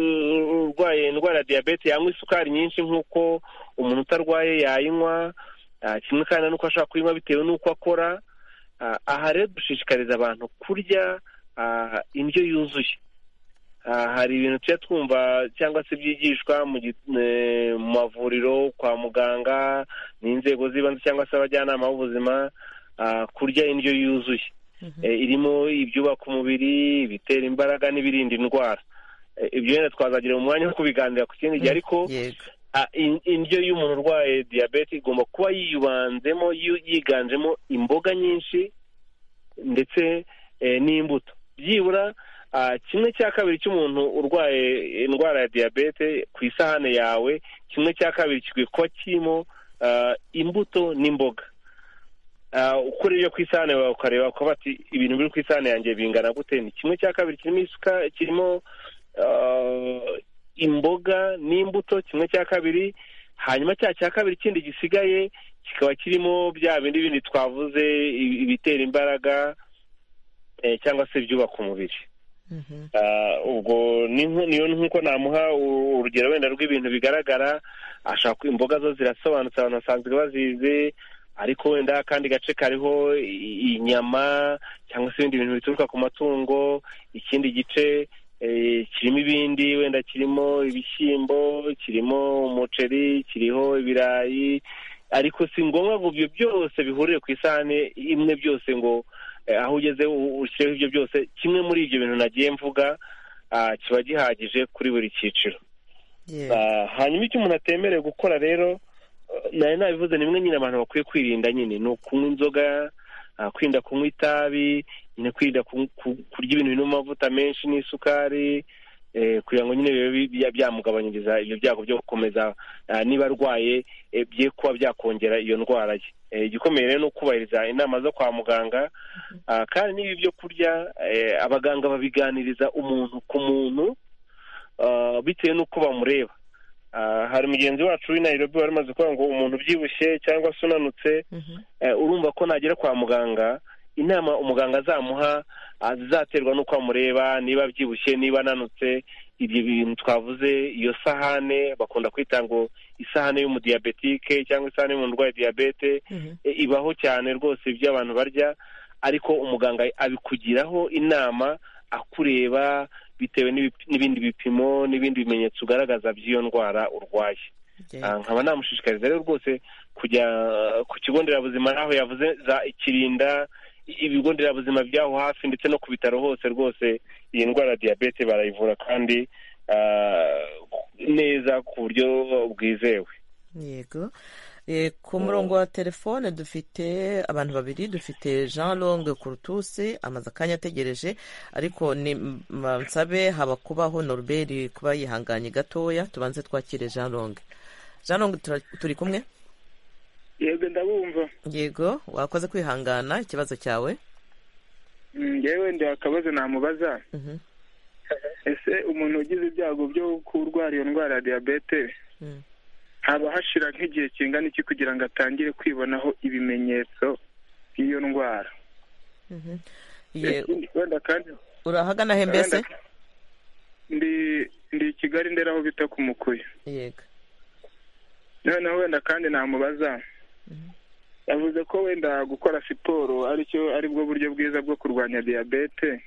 urwaye indwara ya diyabete yanywa isukari nyinshi nk'uko umuntu utarwaye yayinywa ah, kimwe kandi n'uko ashobora kuyinywa bitewe n'uko akora Ah, aha rero dushishikariza abantu kurya ah, indyo yuzuye Ah, hari ibintu tujya twumva cyangwa se byigishwa mu gi- eh, mu mavuriro kwa muganga n'inzego z'ibanze cyangwa se abajyanama b'ubuzima ah, kurya indyo yuzuye Eh, irimo ibyubaka umubiri ibitera imbaraga n'ibiririnda indwara Eh, ibyo wenda twazagira umwanya wo kubiganira ku kindi gihe ariko ah, in- indyo y'umuntu urwaye diyabete igomba kuba yibanzemo yu- yiganjemo imboga nyinshi ndetse eh, n'imbuto byibura ah, kimwe cya kabiri cy'umuntu urwaye indwara ya diyabete ku isahane yawe kimwe cya kabiri kikwiye kuba kirimo ah, imbuto n'imboga Ah, uko rero ku isahane yawe ukareba ukavuga ati ibintu biri ku isahane yanjye bingana gute ni kimwe cya kabiri kirimo isuka kirimo ah, imboga n'imbuto kimwe cya kabiri hanyuma cya cya kabiri kindi gisigaye kikaba kirimo bya bindi bindi twavuze ibi- ibitera imbaraga eh, cyangwa se ibyubaka umubiri Ah, ubwo ni nko- niyo nk'uko namuha u- urugero wenda rw'ibintu bigaragara ashaka ko imboga zo zirasobanutse abantu basanzwe bazizi ariko wenda akandi gace kariho i- inyama cyangwa se ibindi bintu bituruka ku matungo ikindi gice eh, kirimo ibindi wenda kirimo ibishyimbo kirimo umuceri kiriho ibirayi ariko si ngombwa ngo ibyo byose bihurire ku isahani imwe byose ngo eh, aho ugeze u- ushyireho ibyo byose kimwe muri ibyo bintu nagiye mvuga ah, kiba gihagije kuri buri cyiciro Ah, hanyuma icyo umuntu atemerewe gukora rero eh, nari nabivuze ni bimwe nyine abantu bakwiye kwirinda nyine ni ukunywa inzoga ah, kwirinda kunywa itabi nyine kwirinda ku- ku- kurya ibintu birimo amavuta menshi n'isukari eh, kugira ngo nyine bibe bi- bya- byamugabanyiriza ibyo byago byo gukomeza ah, niba arwaye eh, bye kuba byakongera iyo ndwara ye Eh, igikomeye rero ni ukubahiriza inama zo kwa muganga ah, kandi n'ibi byo kurya eh, abaganga babiganiriza umuntu ku muntu ah, bitewe n'uko bamureba Ah, hari mugenzi wacu w'i Nairobi wari umaze kuvuga ngo umuntu ubyibushye cyangwa se unanutse eh, urumva ko nagera kwa muganga inama umuganga azamuha ah, zizaterwa n'uko amureba niba abyibushye niba ananutse ibyo bintu twavuze iyo sahane bakunda kwita ngo isahane y'umudiyabetike cyangwa isahane y'umuntu urwaye diyabete e, ibaho cyane rwose ibyo abantu barya ariko umuganga abikugiraho inama akureba bitewe n'ibi- n'ibindi bipimo n'ibindi bimenyetso ugaragaza by'iyo ndwara urwaye Ah, nkaba namushishikariza rero rwose kujya ah, ku kigo nderabuzima n'aho yavuze za ikirinda i- ibigo nderabuzima by'aho hafi ndetse no ku bitaro hose rwose iyi ndwara ya diyabete barayivura kandi ah, neza ku buryo bwizewe yego Eh, ku murongo wa telefone dufite abantu babiri dufite jean longue kurutusi amaze akanya ategereje ariko ni m- nsabe haba kubaho norbert kuba yihanganye gatoya tubanze twakire jean longue jean longue tura- turi kumwe yego ndabumva yego wakoze kwihangana ikibazo cyawe Mm, ngewe ndi akabazo namubaza Mhm. ese umuntu ugize ibyago byo kurwara iyo ndwara ya diyabete Mm. haba hashira nk'igihe kingana iki kugira ngo atangire kwibonaho ibimenyetso by'iyo ndwara Mhm. Ye- Ikindi, wenda kandi urahagana he mbese wenda- ndi ndi i kigali ndera aho bita ku mukuyu yego noneho wenda kandi namubaza yavuze ko wenda gukora siporo aricyo aribwo buryo bwiza bwo kurwanya diyabete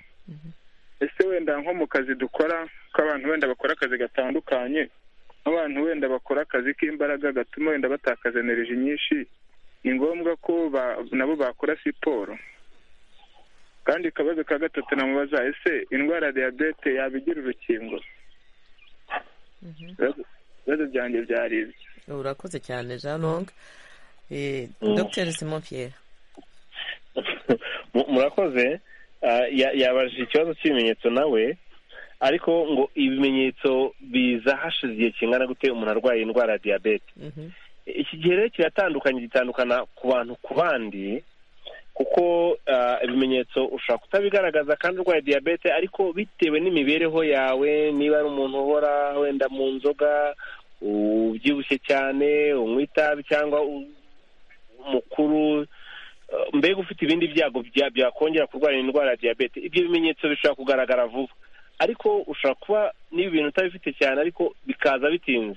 ese wenda nko mu kazi dukora ko abantu wenda bakora akazi gatandukanye abantu wenda bakora akazi k'imbaraga gatuma wenda batakaza eneriji nyinshi ni ngombwa ko ba- nabo bakora siporo kandi akabazo ka gatatu namubaza ese indwara ya diyabete yabigira urukingo Ibibazo- ibibazo byanjye byari ibyo urakoze cyane jean longue Eh, dr simon pierre Mu- murakoze Ah, ya- yabajije ikibazo cy'ibimenyetso nawe ariko ngo ibimenyetso biza hashize igihe kingana gute umuntu arwaye indwara ya diyabete iki gihe rero kiratandukanye gitandukana ku bantu ku bandi kuko ah, ibimenyetso ushobora kutabigaragaza kandi urwaye diyabete ariko bitewe n'imibereho yawe niba ari umuntu uhora wenda mu nzoga ubyibushye cyane unywa itabi cyangwa u- umukuru Uh, mbega ufite ibindi byago bya- byakongera kurwara indwara ya diyabete ibyo bimenyetso bishobora kugaragara vuba ariko ushobora kuba n'ibi bintu utabifite cyane ariko bikaza bitinze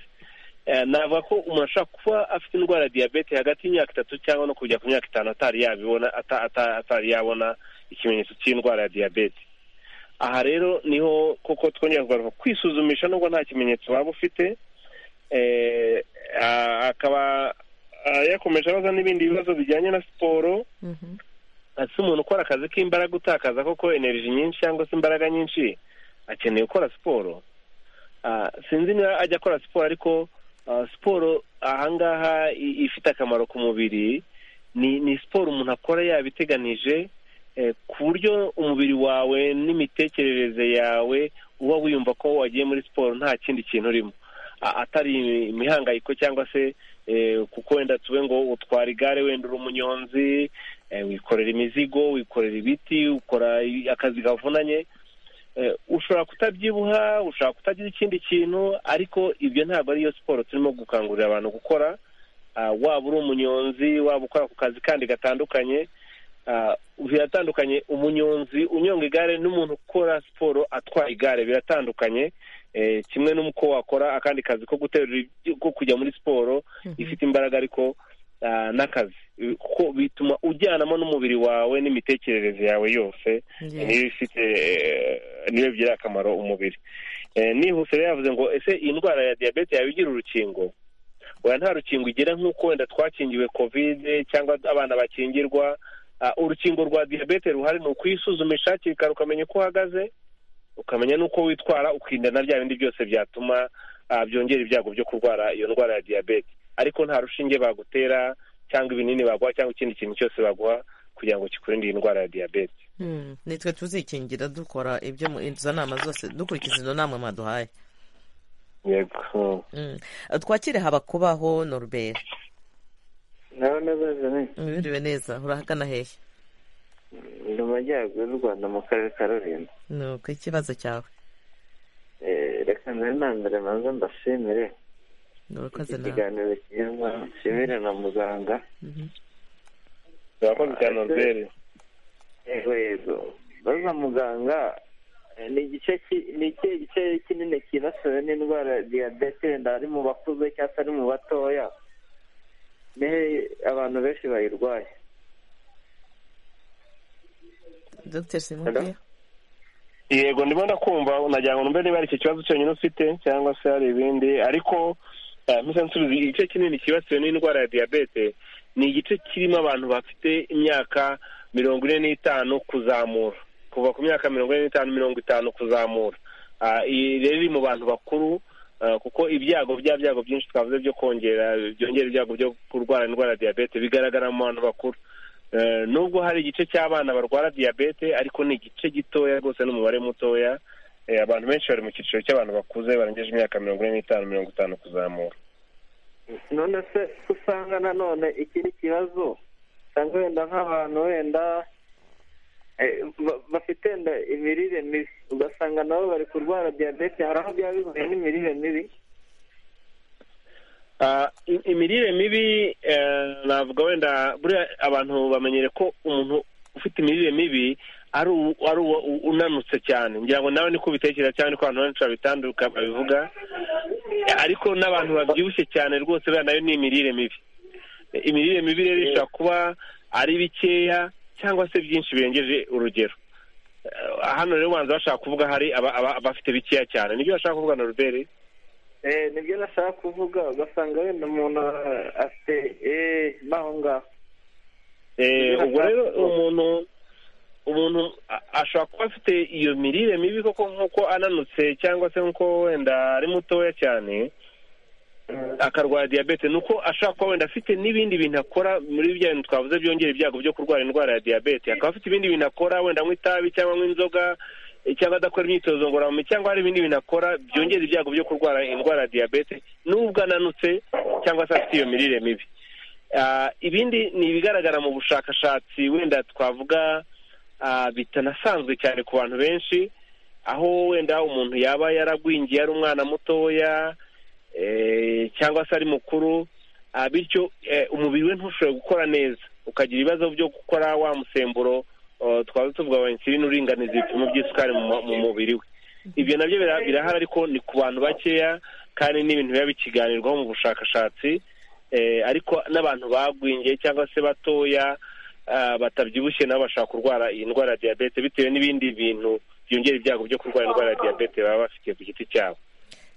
Eh, navuga ko umuntu ashobora kuba afite indwara ya diyabete hagati y'imyaka itatu cyangwa no kujya ku myaka itanu atari yabibona ata- ata- atari yabona ikimenyetso cy'indwara ya diyabete aha rero niho koko twongera kugaruka kwisuzumisha nubwo nta kimenyetso waba ufite Eh, ah, akaba ah, yakomeje abaza n'ibindi bibazo bijyanye na siporo ese umuntu ukora akazi k'imbaraga utakaza koko energy nyinshi cyangwa se imbaraga nyinshi akeneye gukora siporo Ah, sinzi niba ajya akora siporo ariko ah, siporo ahangaha i- ifite akamaro ku mubiri ni ni siporo umuntu akora yabiteganije eh, ku buryo umubiri wawe n'imitekerereze yawe uba wiyumva ko wagiye muri siporo nta kindi kintu urimo a- atari imihangayiko cyangwa se eh, kuko wenda tube ngo utwara igare wenda uri umunyonzi eh, wikorera imizigo wikorera ibiti ukora i- akazi kavunanye Eh, ushobora kutabyibuha ushobora kutagira ikindi kintu ariko ibyo ntabwo ariyo siporo turimo gukangurira abantu gukora ah, waba uri umunyonzi waba ukora ku kazi kandi gatandukanye ah, biratandukanye umunyonzi unyonga igare n'umuntu ukora siporo atwaye igare biratandukanye eh, kimwe n'uko wakora akandi kazi ko guterura ibyo- ko kujya muri siporo ifite imbaraga ariko ah, n'akazi kuko bituma ujyanamo n'umubiri wawe n'imitekerereze yawe yose Yeah. niyo ifite eh, niyo bigira akamaro umubiri Eh, nihuse rero yavuze ngo ese iyi ndwara ya diyabete yaba igira urukingo oya nta rukingo igira nk'uko wenda twakingiwe kovide cyangwa abana bakingirwa Ah, urukingo rwa diyabete ruhari ni ukwisuzumisha hakiri kare ukamenya uko uhagaze ukamenya n'uko witwara ukirinda na bya bindi byose byatuma ah, byongera ibyago byo kurwara iyo ndwara ya diyabete ariko nta rushinge bagutera cyangwa ibinini baguha cyangwa ikindi kintu cyose baguha kugira ngo kikurinde iyi ndwara ya diyabete Hmm, nitwe tuzikingira dukora ibyo mu- izo nama zose dukurikiza izo nama mwaduhaye yego Mm. twakire habakubaho norbert nawe nabaza ne mwiriwe neza urahagana hehe ndi mu majyaruguru y'u rwanda mu karere ka rulindo nuko ikibazo cyawe Eh, reka mbere na mbere manza mbashimire urakoze iki nawe kiganiro cyiza nshimire na muganga urakoze cyane norbert yego yego baza muganga eh, ni igice ki- ni ikihe gice kinini kinasiwe n'indwara ya diyabete wenda ari mu bakuze cyangwa se ari mu batoya nihe abantu benshi bayirwaye dr simubwira yego ndimo ndakumva nagira ngo numve niba ari icyo kibazo cyonyine ufite cyangwa se hari ibindi ariko eh, mpise nsubiza igice kinini cyibasiwe n'indwara ya diyabete ni igice kirimo abantu bafite imyaka mirongo ine n'itanu kuzamura kuva ku myaka mirongo ine n'itanu mirongo itanu kuzamura Ah, iyi rero iri mu bantu bakuru ah, kuko ibyago bya byago byinshi twavuze byo kongera byongera ibyago byo kurwara indwara ya diyabete bigaragara mu bantu bakuru Eh, nubwo hari igice cy'abana barwara diyabete ariko ni igice gitoya rwose n'umubare mutoya Eh, abantu benshi bari mu cyiciro cy'abantu bakuze barengeje imyaka mirongo ine n'itanu mirongo itanu kuzamura none se usanga nanone ikindi kibazo usanga wenda nk'abantu wenda eh, ba- bafite wenda imirire mibi ugasanga nabo bari kurwara diyabete hari aho byaba bihuye n'imirire mibi Ah, i- imirire mibi eh, navuga wenda buriya abantu bamenyere ko umuntu ufite imirire mibi ari u- ari uwa- u- unanutse cyane ngira ngo nawe niko ubitekereza cyangwa niko abantu benshi babitanduka babivuga Eh, ariko n'abantu babyibushye cyane rwose buriya nayo ni imirire mibi Eh, imirire mibi rero ishobora kuba ari bikeya cyangwa se byinshi birengeje urugero Eh, hano rero ubanza bashaka kuvuga hari aba- aba- abafite bikeya cyane nibyo bashaka kuvuga na rubere Eh, nibyo nashaka kuvuga ugasanga wenda umuntu ah, afite eh, n'aho ngaho Eh, ubwo rero umuntu umuntu a- ashobora kuba afite iyo mirire mibi koko nk'uko ananutse cyangwa se nk'uko wenda ari mutoya cyane akarwara diyabete ni uko ashobora kuba wenda afite n'ibindi bintu akora muri bya bintu twavuze byongera ibyago byo kurwara indwara ya diyabete akaba afite ibindi bintu akora wenda anywa itabi cyangwa anywa inzoga eh, cyangwa adakora imyitozo ngororamubiri cyangwa hari ibindi bintu akora byongera ibyago byo kurwara indwara ya diyabete n'ubwo ananutse cyangwa se afite iyo mirire mibi Ah, ibindi ni ibigaragara mu bushakashatsi wenda twavuga ah, bitanasanzwe cyane ku bantu benshi aho wenda umuntu yaba yaragwingiye ari umwana mutoya eh, cyangwa se ari mukuru ah, bityo eh, umubiri we ntushobore gukora neza ukagira ibibazo byo gukora wa musemburo oh, twaba tuvuga wa insulin uringaniza ibipimo by'isukari mu mu mubiri we ibyo nabyo bira- birahari ariko ni ku bantu bakeya kandi ni ibintu biba bikiganirwaho mu bushakashatsi eh, ariko n'abantu bagwingiye cyangwa se batoya ah, batabyibushye nabo bashobora kurwara iyi ndwara ya diyabete bitewe n'ibindi bintu byongera ibyago byo kurwara indwara ya diyabete baba bafite ku giti cyabo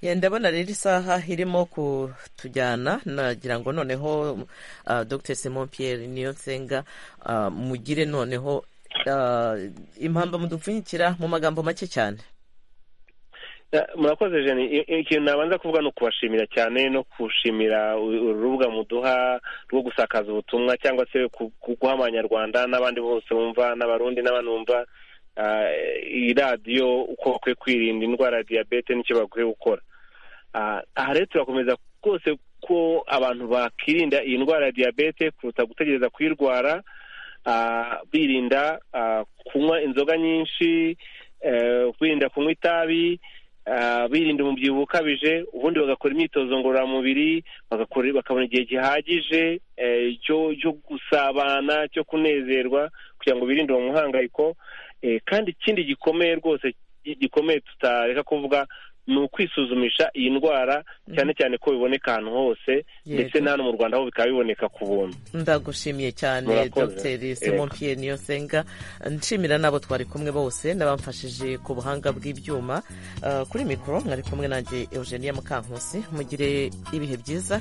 Yeah, ndabona rero isaha irimo kutujyana nagira ngo noneho uh, dr simon pierre niyo nsenga uh, mugire noneho uh, impamba mudupfunyikira mu magambo make cyane Eh, murakoze jeni I- i- ikintu nabanza kuvuga ni ukubashimira cyane no kushimira u- uru rubuga muduha rwo gusakaza ubutumwa cyangwa se ku- ku- guha abanyarwanda n'abandi bose bumva n'abarundi n'abandi bumva ah, iyi radiyo uko bakwiye kwirinda indwara ya diyabete n'icyo bakwiye gukora Ah, aha rero turakomeza rwose ko abantu bakirinda iyi ndwara ya diyabete kuruta gutegereza kuyirwara ah, birinda ah, kunywa inzoga nyinshi eh, birinda kunywa itabi ah, birinda umubyibuho ukabije ubundi bagakora imyitozo ngororamubiri bagakora bakabona igihe gihagije eh, cyo cyo gusabana cyo kunezerwa kugira ngo birinde uwo muhangayiko Eh, kandi ikindi gikomeye rwose gi- gikomeye tutareka kuvuga ni ukwisuzumisha iyi ndwara cyane cyane ko biboneka ahantu hose Yego. ndetse na hano mu rwanda ho bikaba biboneka ku buntu ndagushimye cyane Murakoze. dr Yego. simon pierre niyosenga nshimira n'abo twari kumwe bose n'abamfashije ku buhanga bw'ibyuma Eh, kuri mikoro mwari kumwe nanjye eugenia mukankusi mugire ibihe byiza